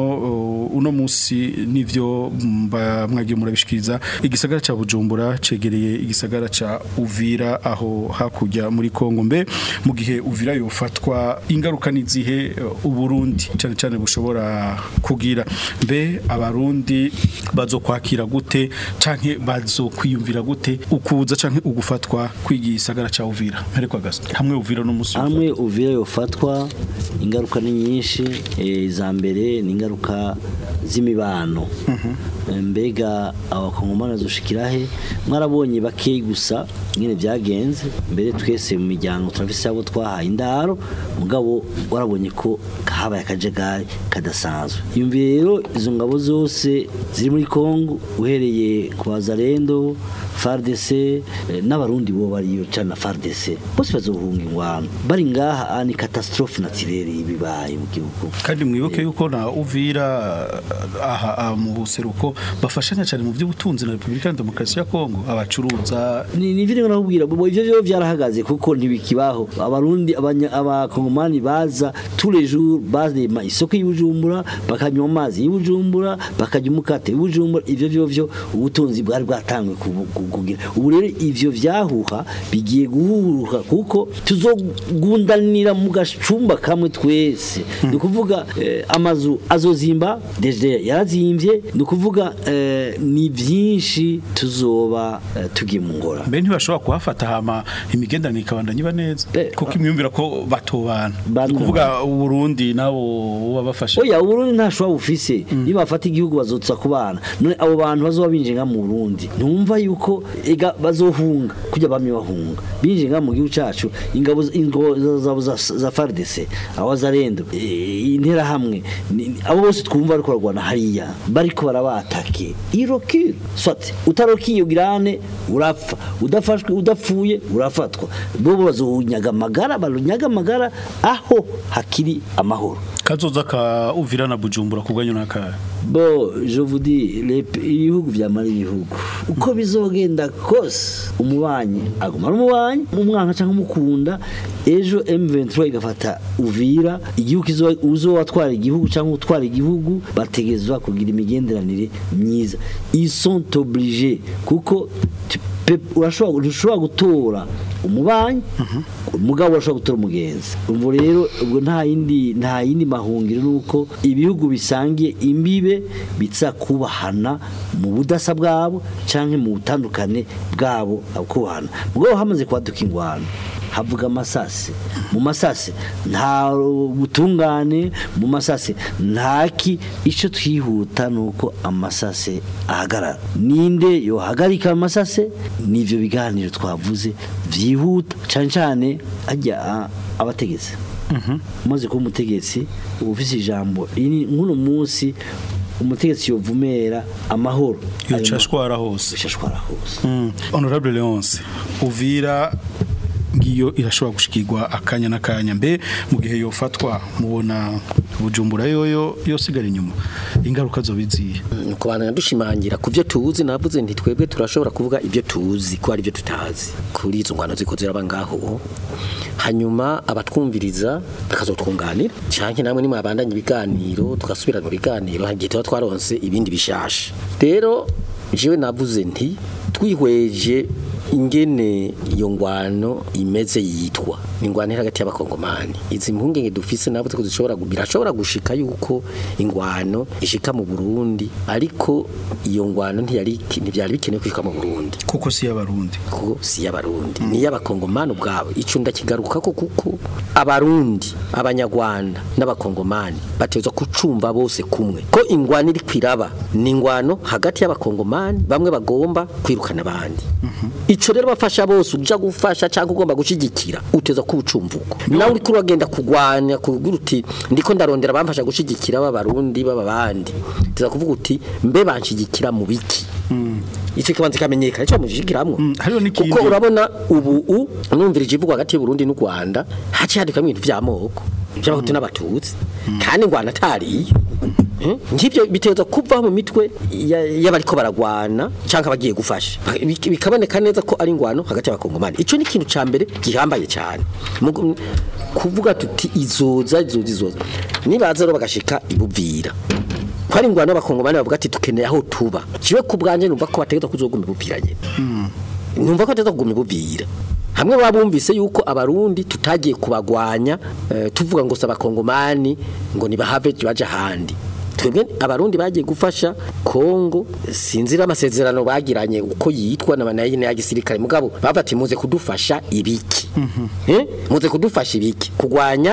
uh, uno musi nivyo mba mwagiye murabishikiriza igisagara ca Bujumbura cegereye igisagara ca Uvira aho hakurya muri Kongo mbe mu gihe Uvira yofatwa ingaruka nizihe uh, uburundi cyane cyane bushobora kugira mbe abarundi bazokwakira gute canke bazokwiyumvira gute ukuza canke ugufatwa kwigisagara ca Uvira mperekwa gasto hamwe Uvira no musi hamwe uvira yofatwa ingaruka ni nyinshi eh, iza mbere ni ingaruka z'imibano Eh, mbega abakongomani bazoshikira he mwarabonye bakeyi gusa nyine byagenze mbere twese mu miryango turafise abo twahaye indaro mugabo warabonye ko habaye akajagari kadasanzwe yumviye rero izo ngabo zose ziri muri Kongo uhereye ku bazarendo FARDC eh, n'abarundi bo bariyo cana FARDC bose bazohunga ingwano bari ngaha ani catastrophe naturelle ibibaye mu gihugu kandi mwibuke yuko na Uvira uh, aha aha mu buseruko bafashanya cyane mu by'ubutunzi na Republika ya Demokarasi ya Kongo abacuruza ni ni vile nakubwira bo ivyo byo byarahagaze kuko ntibikibaho abarundi abanya- abakongomani baza tous les jours bazema isoko y'ubujumbura bakanywa amazi y'ubujumbura bakajya umukate y'ubujumbura ivyo byo byo ubutunzi bwari bwatangwe kubu- ku- kugira ubu rero ivyo vyahuha bigiye guhuruka kuko tuzogundanira mu gacumba kamwe twese ni ukuvuga eh, amazu azozimba deje yarazimvye ni ukuvuga eh, ni byinshi tuzoba eh, tugiye mu ngora mbe ntibashobora kuhafata hama imigenderanire ikabandanya iba neza kuko imyumvira ko batobana ni ukuvuga Burundi nabo babafasha oya uburundi ntashobora bufise niba bafata igihugu bazotsa ku bana none abo bantu bazoba binjira mu burundi ntumva yuko ega bazohunga kujya bamye bahunga binjira mu gihugu cacu ingabo z- ingabo zabo za, za FARDC abazarendo eh, interahamwe ni- ni- abo bose twumva ariko barwana hariya bariko barabatake irokire swat utarokiye ugirane urapfa udafashwe udapfuye urafatwa bobo bazonyaga amagara barunyaga amagara aho hakiri amahoro kazoza ka Uvira na Bujumbura kubwanyu naka bo je vous dis les p- ibihugu vyamara ibihugu uko bizogenda kose umubanyi aguma ari umubanyi umwanka cyangwa umukunda ejo M23 igafata Uvira igihugu kizo uzowatwara igihugu cyangwa utwara igihugu bategezwa kugira imigenderanire myiza ils sont obligés kuko tu peux- urashobora ushobora gutora umubanyi umugabo urashobora gutora umugenzi ubwo rero ubwo nta yindi nta yindi mahungiro nuko ibihugu bisangiye imbibe bitsa kubahana mu budasa bwabo canke mu butandukane bwabo kubahana mugabo hamaze kwaduka ingwano havuga amasase mu masase nta butungane mu masase ntaki icyo twihuta nuko amasase ahagarara ninde yohagarika amasase nivyo biganiro twavuze vyihuta cyane cyane ajya a- abategetsi umaze kuba umutegetsi uba ufise ijambo ini nk'uno munsi umutegetsi yovumera amahoro yocashwara hose yocashwara hose Mm. Honorable Leonce Uvira ngiyo irashobora gushikirwa akanya n'akanya mbe mu gihe yofatwa mubona Bujumbura yoyo yosigara inyuma ingaruka zo biziye nuko bantu dushimangira ku byo tuzi navuze nti twebwe turashobora kuvuga ibyo tuzi ko ari byo tutazi kuri izo ngwano ziko ziraba ngaho hanyuma abatwumviriza bakazotwunganira canke namwe nimwe abandanye ibiganiro tugasubira mu biganiro hari igihe tuba twaronse ibindi bishasha rero jewe navuze nti twihweje ingene iyo ngwano imeze yitwa ni ingwano iri hagati y'abakongomani izi mpungenge dufise navuze ko zishobora gu- birashobora gushika yuko ingwano ishika mu Burundi ariko iyo ngwano ntiyari ntibyari bikenewe kwishika mu Burundi kuko si y'abarundi kuko si y'abarundi ni y'abakongomani ubwabo ico ndakigaruka ko kuko abarundi abanyarwanda n'abakongomani batezwa kucumva bose kumwe ko ingwano iri kwiraba ni ingwano hagati y'abakongomani bamwe bagomba kwirukana abandi ico rero bafasha bose uja gufasha cyangwa ugomba gushigikira uteza ko ubucumvuko nawe uriko uragenda kugwanya kugira uti ndiko ndarondera bamfasha gushigikira b'abarundi b'ababandi uteza kuvuga uti mbe banshigikira mu biki icyo kibanza kamenyekana cyo mujigiramwo kuko urabona ubu u numvirije ivugwa hagati y'u Burundi n'u Rwanda haci hadikamo ibintu vy'amoko by'abahutu n'abatutsi kandi ngwana atariyo Eh? ngibyo biteza kuva mu mitwe ya- y'abariko baragwana canke abagiye gufasha Bik- bikaboneka neza ko ari ingwano hagati y'abakongomani ico ni ikintu ca mbere gihambaye cyane Mugu- kuvuga tuti izoza izoza izoza nibaza rero bagashika ibuvira ko ari ingwano y'abakongomani bavuga ati dukeneye aho tuba kiwe ku bwanjye numva ko bategetswe kuzoguma ibubiranye numva ko bategetswe kuguma ibubira hamwe babumvise yuko abarundi tutagiye kubagwanya eh, tuvuga ngo si abakongomani ngo nibahave baje ahandi twebwe abarundi bagiye gufasha Kongo sinzira amasezerano bagiranye uko yitwa na banayine ya gisirikare mugabo bavati muze kudufasha ibiki eh muze kudufasha ibiki kugwanya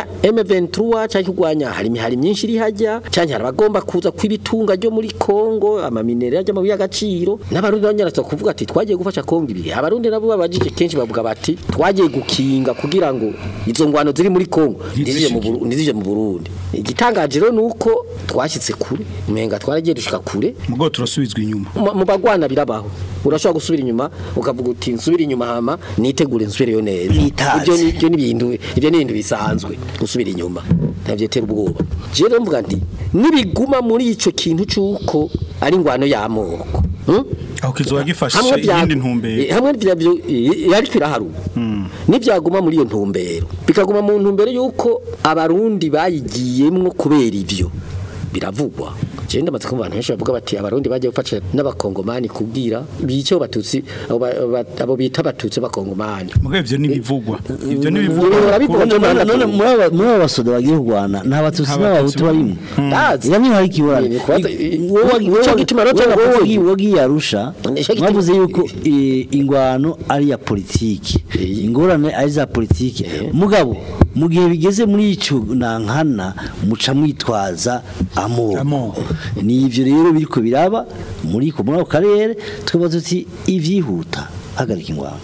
M23 cyangwa kugwanya hari imihari myinshi iri hajya cyangwa hari abagomba kuza kwibitunga ryo muri Kongo amaminere yajya mu y'agaciro n'abarundi banyarasa kuvuga ati twagiye gufasha Kongo ibi abarundi nabo babajije kenshi bavuga bati twagiye gukinga kugira ngo izo ngwano ziri muri Kongo nizije mu Buru- nizije mu Burundi igitangaje rero nuko twashyitse kure umenga twaragiye dushika kure mugo turasubizwa inyuma mu mu bagwana birabaho urashobora gusubira inyuma ukavuga uti nsubira inyuma hama nitegure nsubireyo neza Nitaze. ibyo ni ibyo ni ibintu ibyo ni ibintu bisanzwe gusubira inyuma ntabyetera ubwoba je rero mvuga nti nibiguma muri ico kintu cyuko ari ingwano y'amoko hmm? aho kizoba gifashe Hamwe bya- iyindi ntumbero Eh, hamwe byabyo yari kwiraharu nibyaguma muri iyo ntumbero bikaguma mu ntumbero yuko abarundi bayigiyemwo kubera ibyo biravugwa je ndamaze kumva abantu benshi bavuga bati abarundi bagiye gufasha n'abakongomani kubwira bice abo batutsi abo ba- ba- abo bita abatutsi b'abakongomani mugo ivyo nibivugwa ivyo None nibivugwa barabivuga none None- none muri aba- muri aba basoda bagiye kurwana nta batutsi Nta n'abahutu Batutsi barimo Ndazi. yamwe hari ikiburane Ni kubaza- Ico gituma rero cyangwa kuvuga. wagiye arusha Nico gituma- mwavuze yuko eh, ingwano ari ya politiki ingorane ari za politiki mugabo mu gihe bigeze muri ico nankana muca mwitwaza amoko Amoko. ni ivyo rero biriko biraba muri ko muri ako karere twaba tuti ivyihuta hagarika ingwano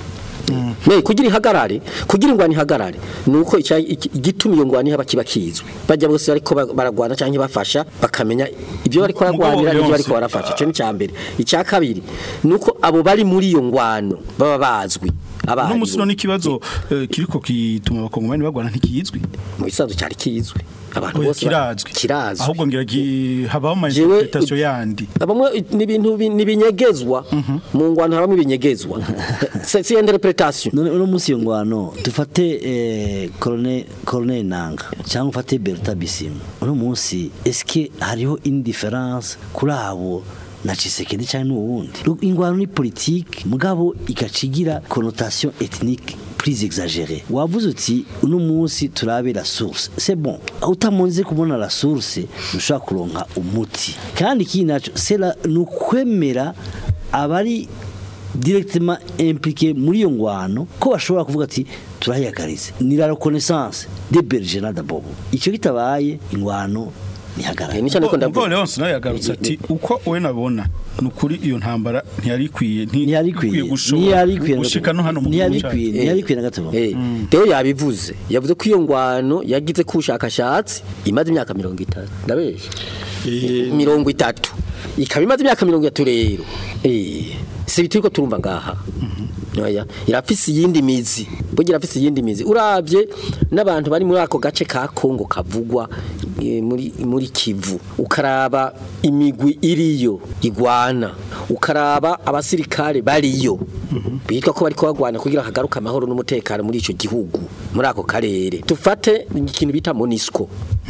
Ne kugira ihagarare kugira ingwani ihagarare nuko icya- iki- igituma iyo ngwani haba kiba kizwe bajya bose bariko ba- baragwana cyangwa bafasha bakamenya ibyo bariko baragwanira Mugabo n'ibyo bariko Leonce, barafasha cyo ni cyambere icya kabiri nuko abo bari muri iyo ngwano baba bazwi no musi abari none ikibazo eh, kiriko kituma abakongomani bagwana ntikizwi mu bisanzwe cyari kizwe abantu Oya, bose ba- kirazwi kirazwi ahubwo ngira ki- habaho ama Jewe- interpretation yandi Bamwe ni ibintu bi- ni binyegezwa mu ngwano habamo ibinyegezwa c'est c'est interpretation none uno munsi iyo ngwano dufate eh, colonel colonel Nanga cyangwa ufate Berta Bisim uno munsi eske hariho indifference kuri abo na Chisekedi cyangwa n'uwundi Ru- ingwano ni politique mugabo igacigira connotation ethnique plus exagérée wavuze uti uno munsi turabe la source c'est bon utamunze kubona la source ntushobora kuronka umuti kandi ikindi naco c'est la nukwemera abari directement impliqué muri iyo ngwano ko bashobora kuvuga ati turahiyagarize ni la reconnaissance de Bergena d'abord icyo kitabaye ingwano nihagarara Ni cyane ko Ubwo ndavuga Leonce nawe yagarutse ati uko we nabona ni ukuri iyo ntambara ntiyari ikwiye nti- ntiyari ikwiye gushobora ntiyari ikwiye na gushika no hano mu ntiyari gihugu ikwiye cyacu. ntiyari ikwiye na gato Eh, Theo yabivuze yavuze ko iyo ngwano yagize ku bushakashatsi imaze imyaka mirongo itatu ndabesha mirongo itatu ikaba imaze imyaka mirongo itatu rero Eh, si ibiti ko turumva ngaha Oya, irafise iyindi mizi burya irafise iyindi mizi urabye n'abantu bari muri ako gace ka Kongo kavugwa eh, muri muri Kivu ukaraba imigwi iriyo igwana ukaraba abasirikare bariyo bitwa ko bari kubagwana kugira hagaruka amahoro n'umutekano muri ico gihugu muri ako karere tufate ikintu bita Monisco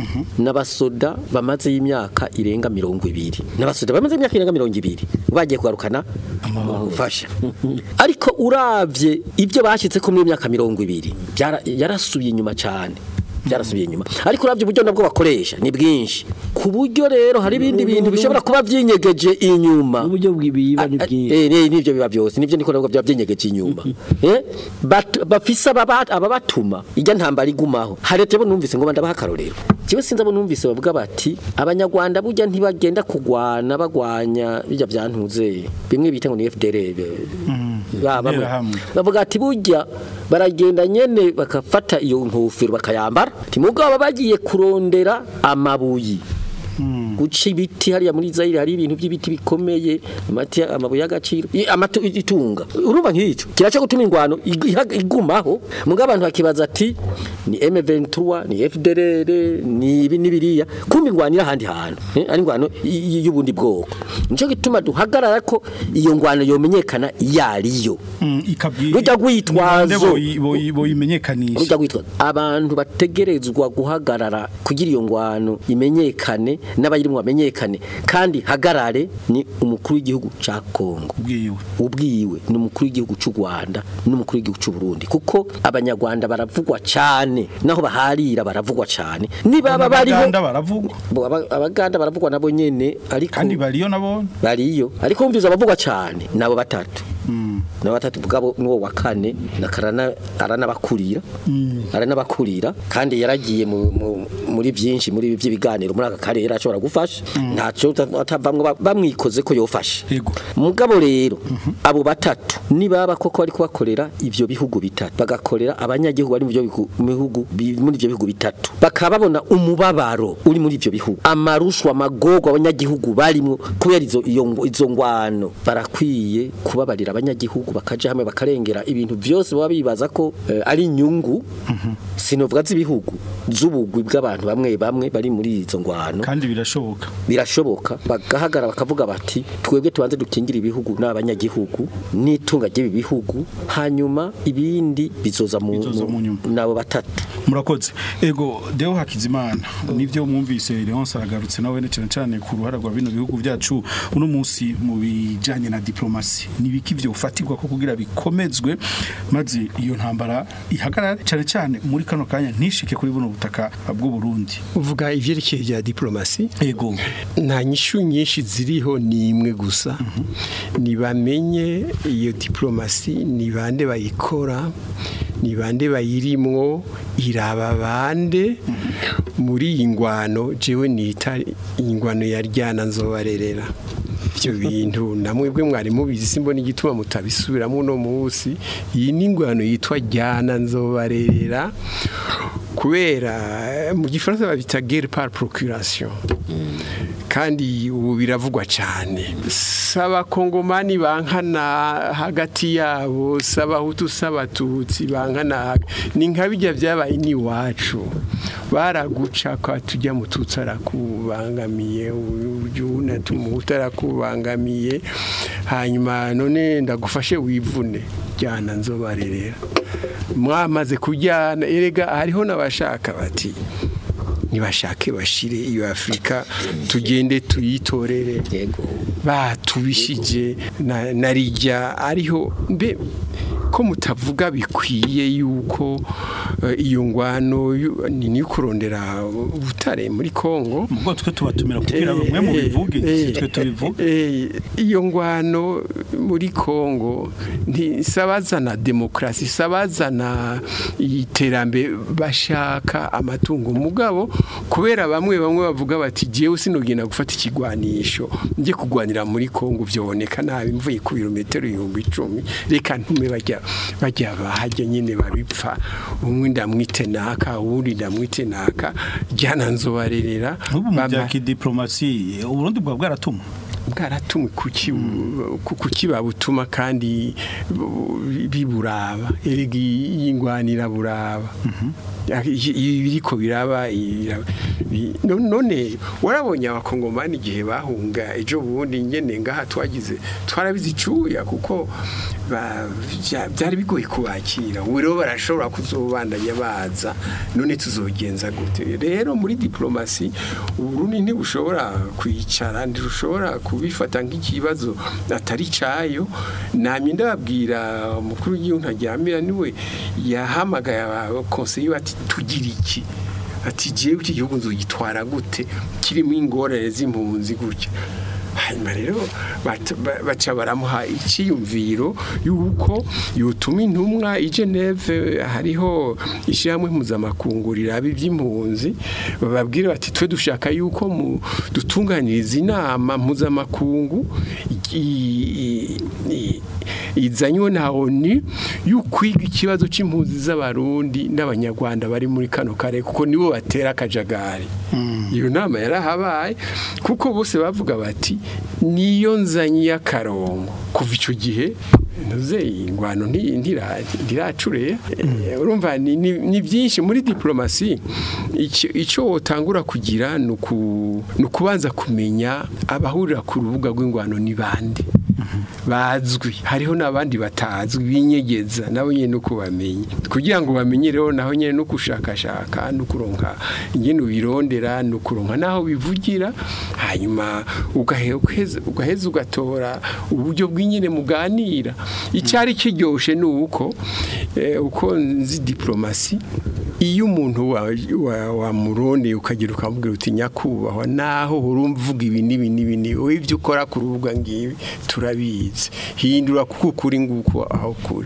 n'abasoda bamaze y'imyaka irenga mirongo ibiri n'abasoda bamaze imyaka irenga mirongo ibiri bagiye kugarukana ubufasha ariko uravye ibyo bashyitse ko muri iyo myaka mirongo ibiri byara- yarasubiye inyuma cyane byarasubiye inyuma ariko uravye uburyo nabwo bakoresha ni bwinshi ku buryo rero hari ibindi bintu bishobora kuba byinyegeje inyuma uburyo bw'ibiba ni bwinshi Eh, eh, nivyo biba byose nivyo niko nabwo byaba byenyegeje inyuma eh bat- bafise ababa- ababatuma ijya ntambara igumaho harete bo numvise ngo bandabaha akarorero kiwe sinzi abo numvise bavuga bati abanyarwanda burya ntibagenda kugwana bagwanya bijya byantuze bimwe bita ngo ni FDR ba- bamwe. Interahamwe. bavuga ati burya baragenda nyene bakafata iyo nkofero bakayambara ati mugabo bagiye kurondera amabuyi guca ibiti hariya muri Zaire hari ibintu by'ibiti bikomeye amati amabuye y'agaciro i- amatu itunga urumva nk'icyo kiraca gutuma ingwano ig- iha- igumaho mugabo abantu bakibaza ati ni M23 ni FDLR ni ibi nibiriya kumbe ingwano iri ahandi hantu eh, ari ingwano y- y- y'ubundi bwoko nico gituma duhagarara ko iyo ngwano yomenyekana yariyo Mm, ikabwira Rujya rwitwazo. boyi- boyi- boyimenyekanisha Rujya gwitwa abantu bategerezwa guhagarara kugira iyo ngwano imenyekane n'abayi ayirimo amenyekane kandi hagarare ni umukuru w'igihugu ca Kongo ubwiwe ubwiwe ni umukuru w'igihugu cy'u Rwanda n'umukuru w'igihugu cy'u Burundi kuko abanyarwanda baravugwa cyane naho baharira baravugwa cyane nibaba bariho Abaganda baravugwa Bo, aba- abaganda baravugwa nabo nyene ariko kandi bariyo nabo bariyo ariko umviza abavugwa cyane nabo batatu nabo batatu bwabo nuwo wa kane nakarana aranabakurira aranabakurira kandi yaragiye mu- mu- muri byinshi muri ibi by'ibiganiro muri aka karere ashobora gufasha ntacyo atavamwe ba- bamwikoze ko yofasha mugabo rero abo batatu nibaba koko bari kubakorera ivyo bihugu bitatu bagakorera abanyagihugu bari mu byo bihu- bihugu bi- muri ivyo bihugu bitatu bakaba babona umubabaro uri muri ivyo bihugu amarushwa amagorwa abanyagihugu barimwo kubera izo iyo ngo- izo ngwano barakwiye kubabarira abanyagihugu bakaja hamwe bakarengera ibintu byose baba bibaza ko eh, ari inyungu sinovuga z'ibihugu z'ubugwi bw'abantu bamwe bamwe bari muri izo ngwano kandi birashoboka birashoboka bagahagara bakavuga bati twebwe tubanze dukingire ibihugu n'abanyagihugu n'itunga ry'ibi bihugu hanyuma ibindi bizoza mu mu- nabo batatu murakoze ego deo hakizimana nivyo mwumvise Leonce aragarutse nawe ne cyane cyane ku ruhara rwa bino bihugu byacu uno munsi mu bijanye na diplomasi nibiki byo ufatirwa ko kugira bikomezwe maze iyo ntambara ihagarare cyane cyane muri kano kanya ntishike kuri buno butaka bw'u Burundi uvuga ivyerekeye bya diplomasi ego nta nyishu nyinshi ziriho ni imwe gusa nibamenye iyo diplomasi ni bande bayikora ni bande bayirimwo iraba bande muri iyi ngwano jewe nita ingwano ya ryana nzobarerera ibyo bintu namwebwe mwari mubizi simbona igituma mutabisubiramo uno munsi iyi ni ingwano yitwa ryana nzobarerera kubera eh, mu gifaransa babita guerre par procuration kandi ubu biravugwa cyane saba kongomani bankana hagati yabo saba hutu saba tutsi bankana ni nka bijya byabaye n'iwacu baraguca kwa tujya mu tutsi arakubangamiye ujuna tumuhuta arakubangamiye hanyuma none ndagufashe wivune jyana nzobarerera mwamaze kujyana erega hariho n'abashaka bati nibashake bashire iyo Afrika tugende tuyitorere batubishije na narijya ariho mbe ko mutavuga bikwiye yuko eh, iyo ngwano yu- ni ni kurondera ubutare muri Kongo mugo twe tubatumira kugira ngo mwe mu bivuge si twe tubivuge Eh, iyo ngwano muri Kongo ntisabazana demokrasi sabazana iterambere bashaka amatungo mugabo kubera bamwe bamwe bavuga bati jewe sinogenda gufata ikigwanisho nje kugwanira muri Kongo byoboneka nabi mvuye ku birometero ibihumbi icumi reka ntume bajya bajya bahajya nyine babipfa umwe ndamwite naka uwundi ndamwite naka jyana nzobarerera ubu mu bya Bama- kidiplomasi Uburundi bwa bwaratumwe bwaratumwe kuki ku- kuki babutuma kandi bu- biburaba erega yingwanira buraba ibiriko biraba iraba- bi- no- none warabonye abakongomani igihe bahunga ejo bundi nyene ngaha twagize twarabizi icuya kuko ba- bya- byari bigoye kubakira ubu rero barashobora kuzobandanya baza none tuzogenza gute rero muri diplomasi uburundi ntibushobora kwicara ntirushobora kubifata nk'ikibazo atari cayo namye ndababwira umukuru w'igihugu ntaryamira niwe yahamagaye abakonseye bati tugira iki ati jewe iki gihugu nzogitwara gute kirimo ingorane z'impunzi gutya hanyuma rero bat- ba- baca baramuha icyiyumviro yuko yotuma intumwa i Geneve hariho ishyirahamwe mpuzamakungu riraba iby'impunzi bababwira bati twe dushaka yuko mu dutunganyiriza inama mpuzamakungu i- i- i- izanywe na ONU y'ukwiga ikibazo c'impunzi z'abarundi n'abanyarwanda bari muri kano kare kuko nibo batera akajagari iyo nama yarahabaye kuko bose bavuga bati niyo nzanye y'akarongo kuva icyo gihe ntuze ingwano nti- ntira- ntiracure Eh, urumva ni- ni ni byinshi muri diplomasi icyo- icyo wotangura kugira ni uku- ni ukubanza kumenya abahurira ku rubuga rw'ingwano ni bande bazwi hariho n'abandi batazwi binyegeza nabo nyine no kubamenya kugira ngo bamenye rero naho nyine no gushakashaka no kuronka ingene ubirondera no kuronka naho bivugira hanyuma ugahe- ugaheza ugaheza ugatora uburyo bw'inyene muganira icyari kiryoshe ni uko eh, uko nzi diplomasi iyo umuntu wa- wa- wamurondeye ukagira ukamubwira uti nyakubahwa naho urumva uvuga ibi n'ibi n'ibi n'ibi wowe ibyo ukora ku rubuga ngibi turabizi hindura kuko ukuri nguko aho kuri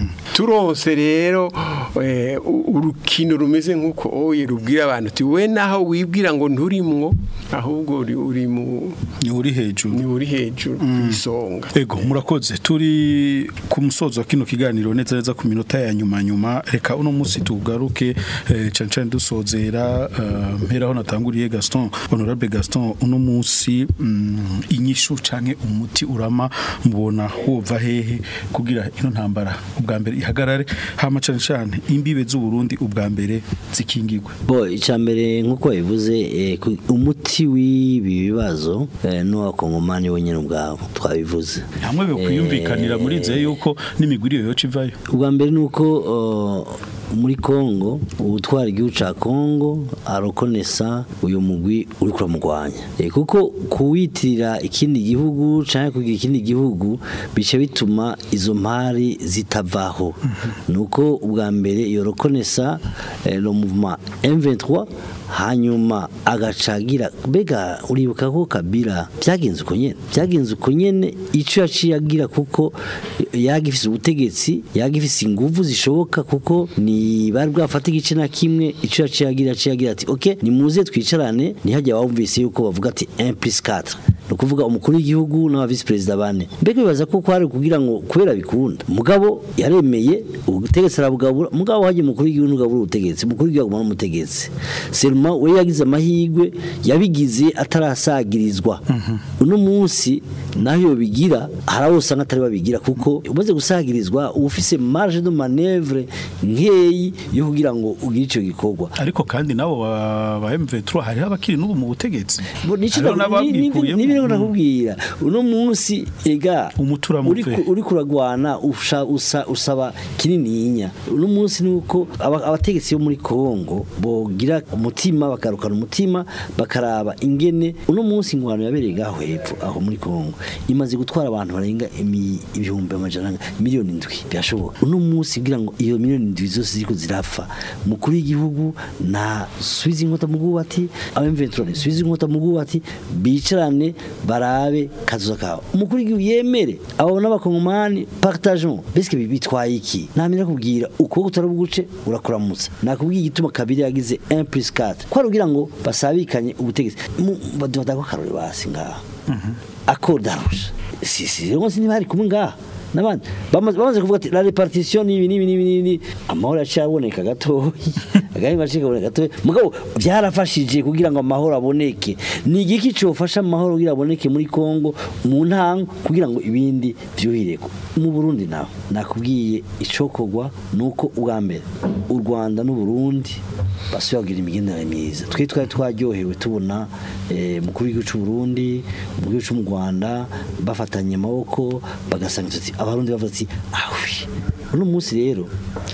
turonse rero eh, u- urukino rumeze nk'uko oye rubwira abantu uti we naho wibwira ngo nturimwo ahubwo uri uri mu ni uri hejuru ni uri hejuru ku isonga Ego murakoze turi ku musozo wa kino kiganiro neza neza ku minota ya nyuma nyuma reka uno munsi tugaruke eh, cane cane dusozera eh, mperaho natanguriye Gaston honorable Gaston uno munsi mm, inyishu canke umuti urama mubona wova hehe kugira ino ntambara ubwa mbere ihagarare hama cane cane imbibe z'u Burundi ubwa mbere zikingirwe bo icambere nkuko bivuze eh, ku- umuti w'ibi bibazo eh, n'uwakongomani wenyine ubwabo twabivuze hamwe bekwiyumvikanira muri nze yuko n'imigwiriyo yoca ivayo ubwa mbere ni uko uh, muri Kongo ubutwara igihugu ca Kongo arokonesa uyu mugwi uri kuramugwanya e, kuko kuwitirira ikindi gihugu canke kugira ikindi gihugu bice bituma izo mpari zitavaho nuko ubwa mbere iyo rokonesa eh, le mouvement M23 hanyuma agacagira mbega uribuka ko kabira byagenze uko nyene byagenze uko nyene ico yaciye agira kuko yagifise ubutegetsi yagifise inguvu zishoboka kuko ni bari bwafata igice na kimwe ico yaciye agira yaciye agira ati okay nimuze twicarane ntihajya wumvise yuko bavuga ati 1 plus 4 ni ukuvuga umukuru w'igihugu n'aba visi perezida bane mbega bibaza ko kwari kugira ngo kubera bikunda mugabo yaremeye ubutegetsi arabugabura mugabo hagiye umukuru w'igihugu n'ugabura ubutegetsi umukuru w'igihugu aguma n'umutegetsi selma we yagize amahirwe yabigize atarasagirizwa uno munsi naho iyo bigira hari abo usanga atari babigira kuko umaze gusagirizwa uba ufise marge de manevre nkeyi yo kugira ngo ugire ico gikorwa ariko kandi nabo ba ba M23 hariho abakiri n'ubu mu butegetsi Bo, nico Hariho ndaku- ni- ni- n'ababwikuyemo. nibyo nakubwira uno munsi ega Umutura uri muve. ku- uri kuragwana usha- usa- usaba kinininya uno munsi nuko aba- abategetsi bo muri Kongo bogira umutima bakarukana umutima bakaraba ingene uno munsi ingwano yabereye gaho hepfo aho muri Kongo imaze gutwara abantu barenga imi- ibihumbi amajana miliyoni indwi birashoboka uno munsi kugira ngo iyo miliyoni indwi zose ziriko zirapfa mukuru w'igihugu na subiza inkota mu bwubati abemventurone subiza inkota mu bwubati bicarane barabe kazuza kawe umukuru w'igihugu yemere abo n'abakongomani partageons beske bitwaye iki namenya kubwira ukuboko utarabuguce urakuramutsa nakubwiye igituma kabiri yagize 1 plus 4 kwari kugira ngo basabikanye ubutegetsi Mu- badufata ko karore basi ngaha accord d'arusha si si rero nsi ntibari kumwe ngaha n'abandi bamaze bamaze kuvuga ati la repartition nibi nibi nibi nibi amahoro yacaboneka gatoyi agahimba cikaboneka gatoyi mugabo byarafashije kugira ngo amahoro aboneke ni igiki cofasha amahoro kugira aboneke muri Kongo mu ntango kugira ngo ibindi vyuhireko mu Burundi naho nakubwiye icokogwa nuko ubwa mbere u Rwanda n'u Burundi basuye kugira imigenderanire myiza twe twari twaryohewe tubona eh, mukuru w'igihugu cy'u Burundi mu gihugu cy'u Rwanda bafatanye amaboko bagasanga tuti abarundi bavuga ati ahwi uno munsi rero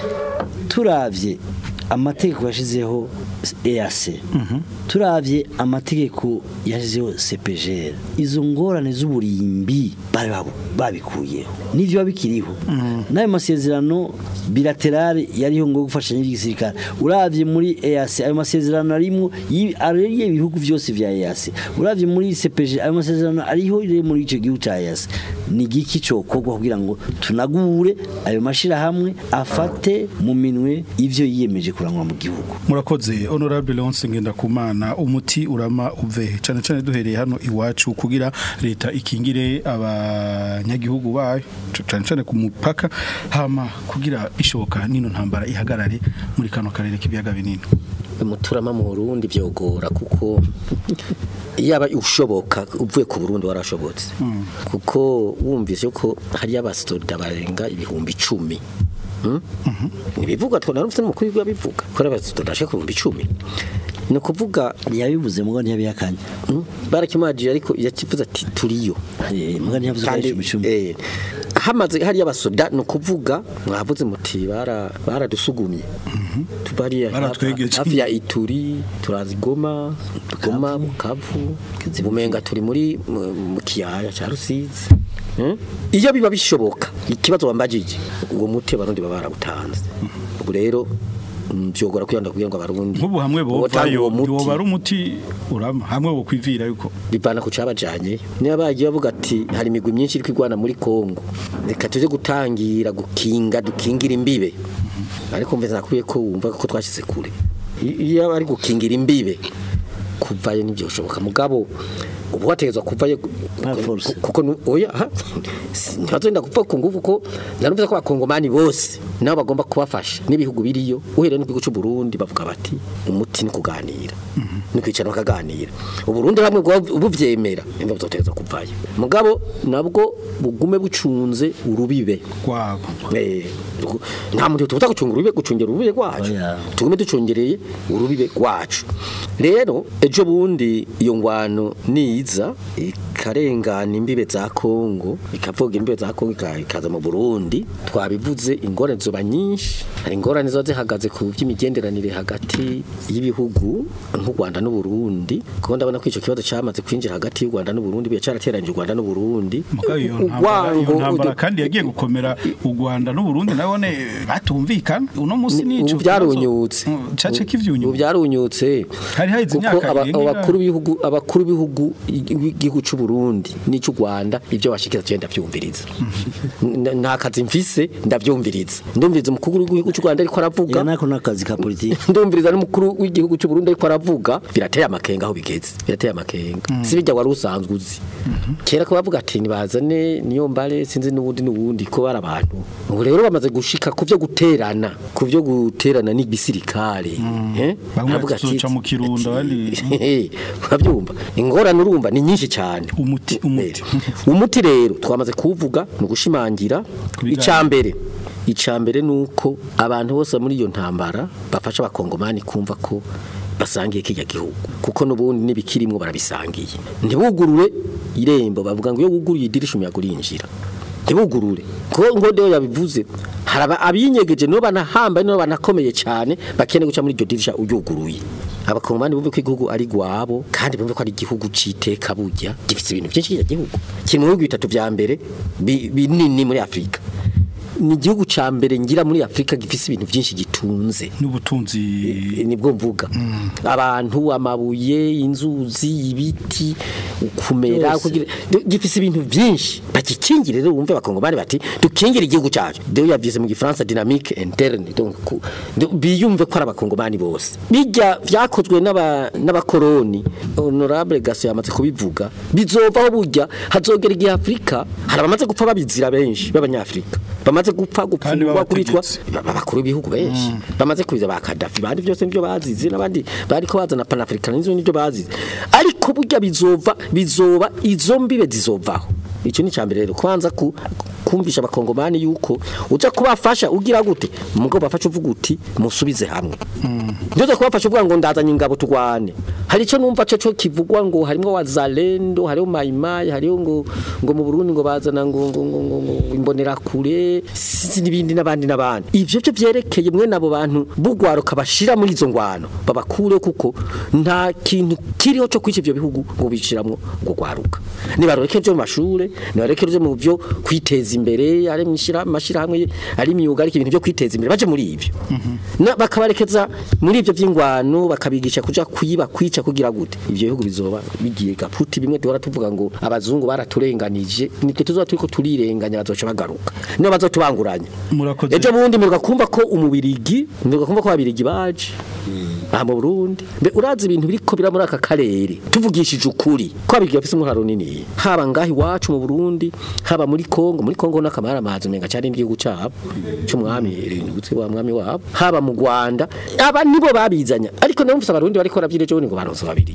turavye amategeko yashizeho EAC turavye amategeko yashizeho CPGR izo ngorane z'uburimbi bari babu- babikuyeho nivyo babikiriho n'ayo masezerano bilaterale yariho ngo gufashanya n'igisirikare uravye muri EAC ayo masezerano arimo yi- ariye ibihugu byose vya EAC uravye muri CPG ayo masezerano ariho rero muri ico gihugu ca EAC ni giki cokorwa kugira ngo tunagure ayo mashira hamwe afate mu minwe ivyo yiyemeje kurangwa mu gihugu murakoze honorable Leonce Ngendakumana umuti urama uve cyane cyane duhereye hano iwacu kugira leta ikingire abanyagihugu bayo cyane cyane ku mupaka hama kugira ishoka nino ntambara ihagarare muri kano karere k'ibiyaga binini umuturama mu Burundi byogora kuko yaba ushoboka uvuye ku Burundi warashobotse kuko wumvise ko hari abasoda barenga ibihumbi icumi Hmm? ntibivugwa twona rufite n'umukuru w'igihugu abivuga ko ari abasoda bashika ku bihumbi icumi ni ukuvuga yabivuze mugo ntiyabihakanye barakimajije ariko yakivuze ati turiyo mugo ntiyavuze ko Kandi, ari icumi eh, hamaze hariya abasoda ni ukuvuga mwavuze muti bara- baradusugumye tubariya Baratwegeje. hafi ya ituri turazi goma goma bukavu bumenga turi muri mu mu kiyaya cya rusizi Eh? iyo biba bishoboka ikibazo wambajije uwo muti abarundi baba barawutanze ubu rero mm, vyogora kwiyanda kugira ngo abarundi nk'ubu hamwe botanga bovayo uwo muti woba ari umuti urama hamwe wo kwivira yuko bivana ku cabajanye niba bagiye bavuga ati hari imigwi myinshi iri kwigwana muri Kongo reka tuje gutangira gukinga dukingira imbibe ariko mveze nakwiye ko wumva ko twashize kure I- iyo ari gukingira imbibe kuvayo ntibyoshoboka mugabo ubu wategezwa kuvayo ku- kuko nu- oya ha, si- ntibazenda gupfa ku nguvu ko narumvise ko abakongomani bose nabo bagomba kubafasha n'ibihugu biriyo uhereye n'igihugu cy'u Burundi bavuga bati umuti ni kuganira ni kwicara bakaganira uburundi hamwe buvyemera nimba buzotegeza kuvayo mugabo nabwo bugume bucunze urubibe rwabo eh rugu- nta muntu tubuza gucunga urubibe gucungera urubibe rwacu tugume ducungereye urubibe rwacu rero ejo bundi iyo ngwano niza ikarengana imbibe za Kongo ikavuga imbibe za Kongo ika- ikaza mu Burundi twabivuze ingorane zoba nyinshi hari ingorane zo zihagaze ku by'imigenderanire hagati y'ibihugu nk'u Rwanda n'u Burundi kuko ndabona ko ico kibazo cyamaze kwinjira hagati y'u Rwanda n'u Burundi biya cyarateranyije u Rwanda n'u Burundi Mugabo iyo ntambara- iyo ntambara kandi yagiye gukomera u Rwanda n'u Burundi nabone batumvikana uno munsi nico ubu byarunyutse cace kivyunyutse ubu byarunyutse hari haize kuko imyaka aba- irenga abakuru b'ibihugu abakuru b'ibihugu igihugu cy'u Burundi n'ic'u Rwanda ibyo bashikira cyenda byumviriza N- nta kazi mfise ndabyumviriza ndumviriza umukuru w'igihugu cy'u Rwanda ariko aravuga nako nakazi ka politiki ndumviriza n'umukuru w'igihugu cy'u Burundi ariko aravuga birateye amakenga aho bigeze birateye amakenga si bijya wari usanzwe uzi kera ko bavuga ati nibazane niyo mbare sinzi n'ubundi n'ubundi ko bari abantu ubu rero bamaze gushika ku byo guterana ku byo guterana n'igisirikare eh bamwe Aravuga ati- tuzoca mu kirundo bari urabyumva ingorane urumva ni nyinshi cyane umuti umuti umuti rero twamaze kuvuga ni ugushimangira icambere icambere nuko abantu bose muri iyo ntambara bafasha abakongomani kumva ko basangiye kijya gihugu kuko nubundi nibikirimwo barabisangiye ntibugurure irembo bavuga ngo iyo wuguruye idirisha umuyaga urinjira ntibugurure kuko ngo rero yabivuze haraba abinyegeje no banahamba no banakomeye cyane bakeneye guca muri iryo dirisha uyuguruye abakongomani bumve ko igihugu ari gwabo kandi bumve ko ari igihugu citeka burya gifite ibintu byinshi kijya gihugu kiri mu bihugu bitatu vya mbere bi- binini muri Afrika ni igihugu ca mbere ngira muri Afrika gifise ibintu byinshi gitunze n'ubutunzi nibwo mvuga abantu amabuye inzuzi ibiti kumera Byose. kugira gifise ibintu byinshi bakikingire rero wumve bakongomani bati dukingire igihugu cyacu rero yavyise mu gifaransa dynamique interne donc ku- ndo- biyumve ko ari abakongomani bose bijya vyakozwe n'aba- n'abakoroni honorable gaso yamaze kubivuga bizovaho burya hazogera igihe Afrika hari abamaze gupfa babizira benshi b'abanyafrika bamaze gupfa gupfungwa kuricwa abakuru b'ibihugu benshi bamaze kubiza ba Gaddafi bandi byose nibyo bazize n'abandi bariko bazana panafricanism nibyo bazize ariko burya bizova bizoba izo mbibe zizovaho icyo ni cyambere rero kwanza ku kumvisha abakongomani yuko uja kubafasha ugira gute mugabo bafasha uvuga uti musubize hamwe ndoza kubafasha uvuga ngo ndazanye ingabo turwane hari icyo numva cyo cyo kivugwa ngo harimo wazalendo hariho mayimayi hariho ngo ngo mu Burundi ngo bazana ngo ngo ngo ngo, ngo imbonera kure sinzi n'ibindi n'abandi n'abandi ivyo byo byerekeye mwe nabo bantu bugwaruka bashira muri izo ngwano babakure kuko nta kintu kiriho cyo kwica ivyo bihugu ngo bishiramwo ngo gwaruka nibareke byo mu mashure nibareke byo mu byo kwiteza imbere ari mwishira mashira hamwe ari imyuga ari ibintu byo kwiteza imbere baje muri ivyo Na- bakabarekeza muri ivyo vy'ingwano bakabigisha kuja kwiba kwica kugira gute ivyo bihugu bizoba bigiye gaputi bimwe duhora tuvuga ngo abazungu baraturenganije nitwe tuzoba turiko turirenganya bazoca bagaruka niyo bazotubanguranya murakoze ejo bundi muruka kumva ko umubirigi muruka kumva ko ababirigi baje aha mu Burundi mbe urazi ibintu biriko bira muri aka karere tuvugishije ukuri ko abirigi bafise umuraro nini haba ngahi wacu mu Burundi haba muri Kongo muri Kongo n'akamara amazi menga cyane igihugu cyabo cy'umwami ibintu wa mwami wabo haba mu Rwanda aba nibo babizanya ariko namufise abarundi bariko ravyireje ngo baronse ababirigi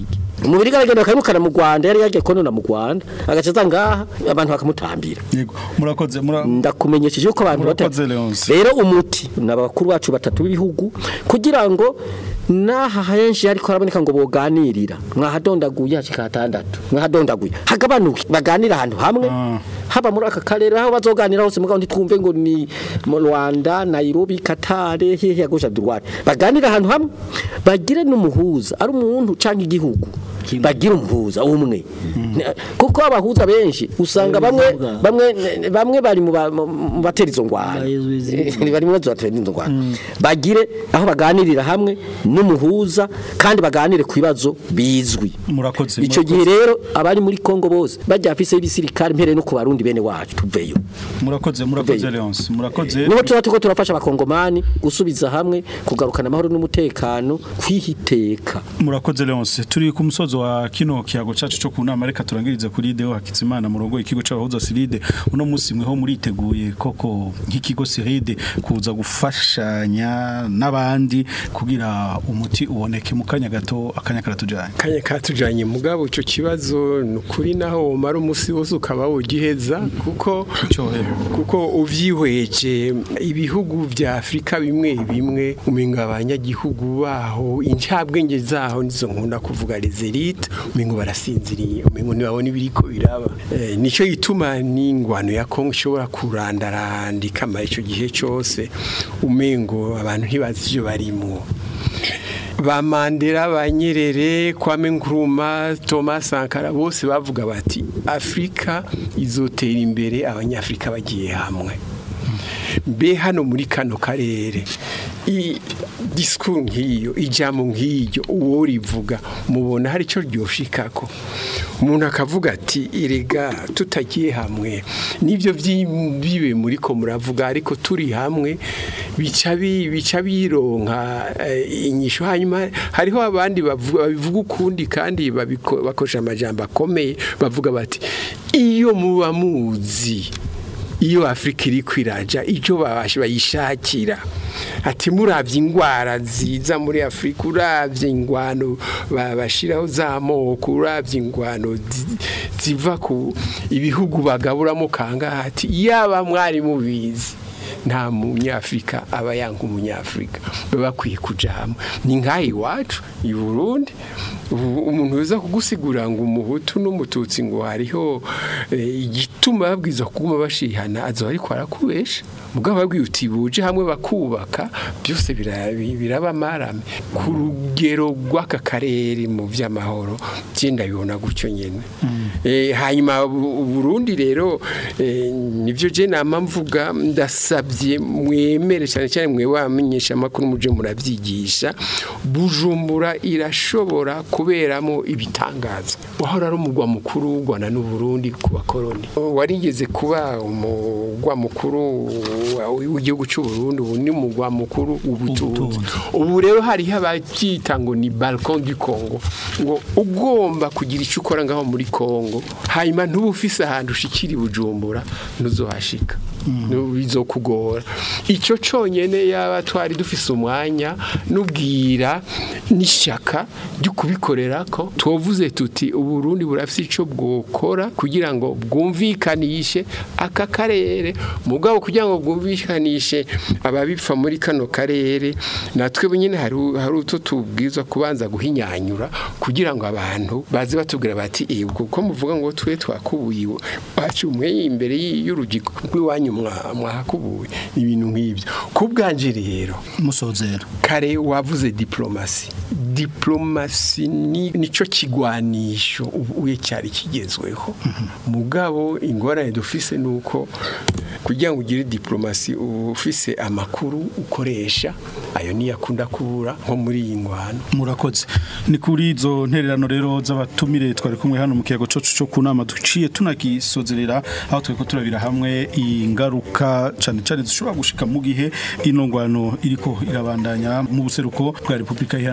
umubiri aragenda bakamukana mu Rwanda yari yagiye konona mu Rwanda agacaza ngaha abantu bakamutambira yego murakoze mura ndakumenyesheje yuko abantu bata Murakoze, Leonce. rero umuti n'abakuru bacu batatu b'ibihugu kugira ngo naha henshi ariko haraboneka ngo boganirira mwahadondaguye hashika hatandatu mwahadondaguye hagabanuke baganira ahantu hamwe haba muri aka karere aho bazoganira hose mugabo ntitwumve ngo ni mu Rwanda Nairobi Qatar hehe ya gauche droite baganira ahantu hamwe bagire n'umuhuza ari umuntu canke igihugu bagira umuhuza umwe kuko abahuza benshi usanga bamwe bamwe bamwe bari mu ba- mu- mu batera izo ngwara bari mu batera izo ngwara bagire aho baganirira hamwe n'umuhuza kandi baganire ku bibazo bizwi murakoze ico gihe rero abari muri Kongo bose bajya afise y'ibisirikare mpere no ku barundi bene wacu tuveyo murakoze murakoze Leonce murakoze niho tuba tuko turafasha abakongomani gusubiza hamwe kugarukana amahoro n'umutekano kwihiteka murakoze Leonce turi ku musozo wa kino kiyago cacu cyo kunama reka turangirize kuri Deo Hakizimana murongo ikigo c'abahuza Siride uno musi mweho muriteguye koko nk'ikigo Siride kuza gufashanya n'abandi kugira umuti uboneke mu kanya gato akanya karatujanye kanya katujanye mugabo ico kibazo nukuri naho umara umusi wose ukaba wogiheza kuko kuko uvyihweje ibihugu vya Afrika bimwe bimwe umenga abanyagihugu baho incabwenge zaho nizo nkunda kuvuga les élites umengo barasinziriye umengo ntibabona ibiriko biraba eh, nico gituma n'ingwano ya Kongo ishobora kurandaranda ikamara ico gihe cose umengo abantu ntibazi ivyo barimwo ba Mandela ba Nyerere Kwame Nkrumah Thomas Sankara bose bavuga bati Afrika izotera imbere abanyafrika bagiye hamwe mbe hano muri kano karere i discours nk'iyo ijambo nk'iyo uwo rivuga mubona hari icyo ryoshikako umuntu akavuga ati irega tutagiye hamwe nibyo bibe muri ko muravuga ariko turi hamwe bica bi- bica bironka eh, inyisho hanyuma hariho abandi bavuga babivuga ukundi kandi babiko- bakoresha amajambo akomeye bavuga bati iyo muba muzi iyo afurika iri kwiraja icyo babasha bayishakira ati murabye indwara ziza muri afurika urabye ingwano babashiraho z'amoko urabye ingwano zi- ziva ku ibihugu bagaburamo kangaha ati yaba mwari mubizi nta munyafurika aba yanga umunyafurika baba bakwiye kuja hamwe ni nk'aha iwacu i burundi ubu umuntu uza kugusigura ngo umuhutu n'umututsi ngo hariho eh, igituma babwiza kuguma bashihana azoba ariko arakubesha mugabo babwiye uti buje hamwe bakubaka byose bira- bi- biraba marame ku rugero rw'aka karere mu by'amahoro byenda bibona gutyo nyene Eh, hanyuma u- u Burundi rero eh, nivyo je nama mvuga ndasabye mwemere cyane cyane mwe wamenyesha makuru muje muravyigisha bujumbura irashobora kuberamo ibitangaza wahora ari umugwa mukuru w'u Rwanda n'u Burundi ku bakoroni warigeze kuba umugwa mukuru wa- w'igihugu cy'u Burundi ubu ni umugwa mukuru w'ubutunzi ubu rero hariho ababyita ngo ni balcon du Congo ngo ugomba kugira icyo ukora ngaho muri Congo hanyuma ntuba ufise ahantu ushikira i bujumbura ntuzohashika bizokugora icyo cyonyine yaba twari dufise umwanya n'ubwira n'ishyaka ryo kubikorera ko tuvuze tuti uburundi burafise icyo bwokora kugira ngo bwumvikanishe aka karere mugabo kugira ngo bwumvikanishe ababipfa muri kano karere natwe nyine hari hari utwo tubwiza kubanza guhinyanyura kugira ngo abantu baze batubwira bati "Eh, ubwo ko muvuga ngo twe twakubuye wacu umwe imbere y'urugi rw'iwanyu mwa- mwahakubuye ibintu nk'ibyo ku bwanje rero musozera kare wavuze diplomasi diplomasi ni nico kigwanisho ubuye cyari kigezweho mugabo ingorane dufise nuko kugira ngo ugire diplomasi uba ufise amakuru ukoresha ayo niyo akunda kubura nko muri iyi ngwano murakoze ni kuri izo ntererano rero z'abatumire twari kumwe hano mu kiyago cocu cyo kunama duciye tunagisozerera aho tweko turabira hamwe ingaruka cyane cyane zishobora gushika mu gihe ino ngwano iriko irabandanya mu buseruko bwa Republika Iharanira Demokarasi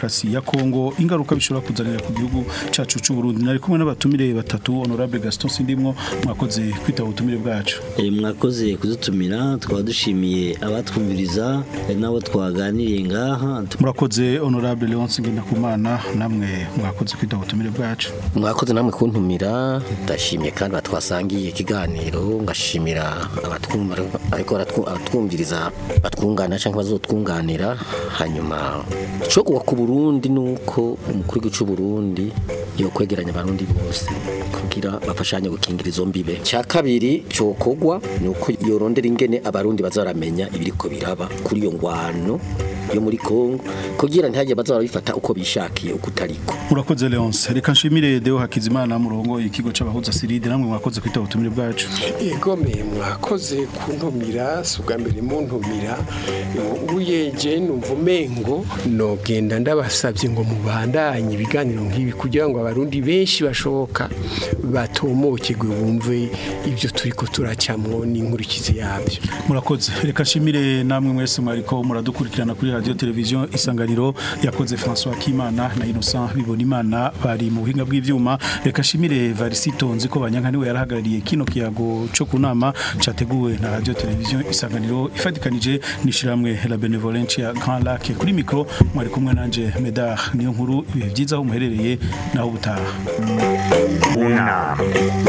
demokarasi ya Kongo ingaruka bishobora kuzanira ku gihugu cacu c'u Burundi nari kumwe n'abatumire batatu honorable Gaston Sindimwo mwakoze kwitaba ubutumire bwacu Eh, mwakoze kudutumira twaba dushimiye abatwumviriza eh, n'abo twaganiriye ngaha murakoze honorable Leonce Ngendakumana namwe mwakoze kwitaba ubutumire bwacu mwakoze namwe kuntumira ndashimye kandi batwasangiye ikiganiro ngashimira abatwumva ariko baratwu- abatwumviriza batwungana cyangwa bazotwunganira hanyuma cyo kuwa ku Burundi nuko umukuru w'igihugu cy'u Burundi yo kwegeranya abarundi bose kugira bafashanye gukingira izo mbibe cya kabiri cokogwa nuko yorondera ingene abarundi bazaramenya ibiriko biraba kuri iyo ngwano yo muri Kongo kugira ntihajye bazaba bifata uko bishakiye uko utariko murakoze Leonce reka nshimire Deo Hakizimana murongo ikigo c'abahuza Siride namwe mwakoze kwitaba ubutumire bwacu igome mwakoze kuntumira si ubwa mbere muntumira uyeje numva umengo nogenda ndabasabye ngo mubandanye ibiganiro nk'ibi kugira ngo abarundi benshi bashoboka batomokegwe bumve ibyo turiko turacamwo n'inkurikizi yabyo murakoze reka nshimire namwe mwese mwariko muradukurikirana kuri radio televiziyo isanganiro yakoze François Kimana na Innocent Bibonimana bari mu buhinga bw'ivyuma reka nshimire Varisito nzi ko banyanka niwe yarahagarariye kino kiyago cyo kunama categuwe na radio televiziyo isanganiro ifatikanije nishiramwe la benevolence ya Grand Lac kuri micro mwari kumwe nanje Medar niyo nkuru ibihe byiza aho muherereye naho butaha unama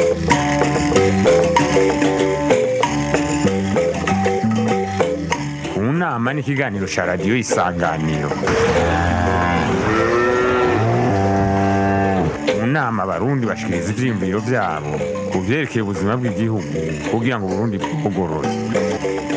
unama ni ikiganiro cya radiyo isanganiro mu nama abarundi bashikiriza ivyiyumviro vyabo ku vyerekeye ubuzima bw'igihugu kugira ngo uburundi bugorore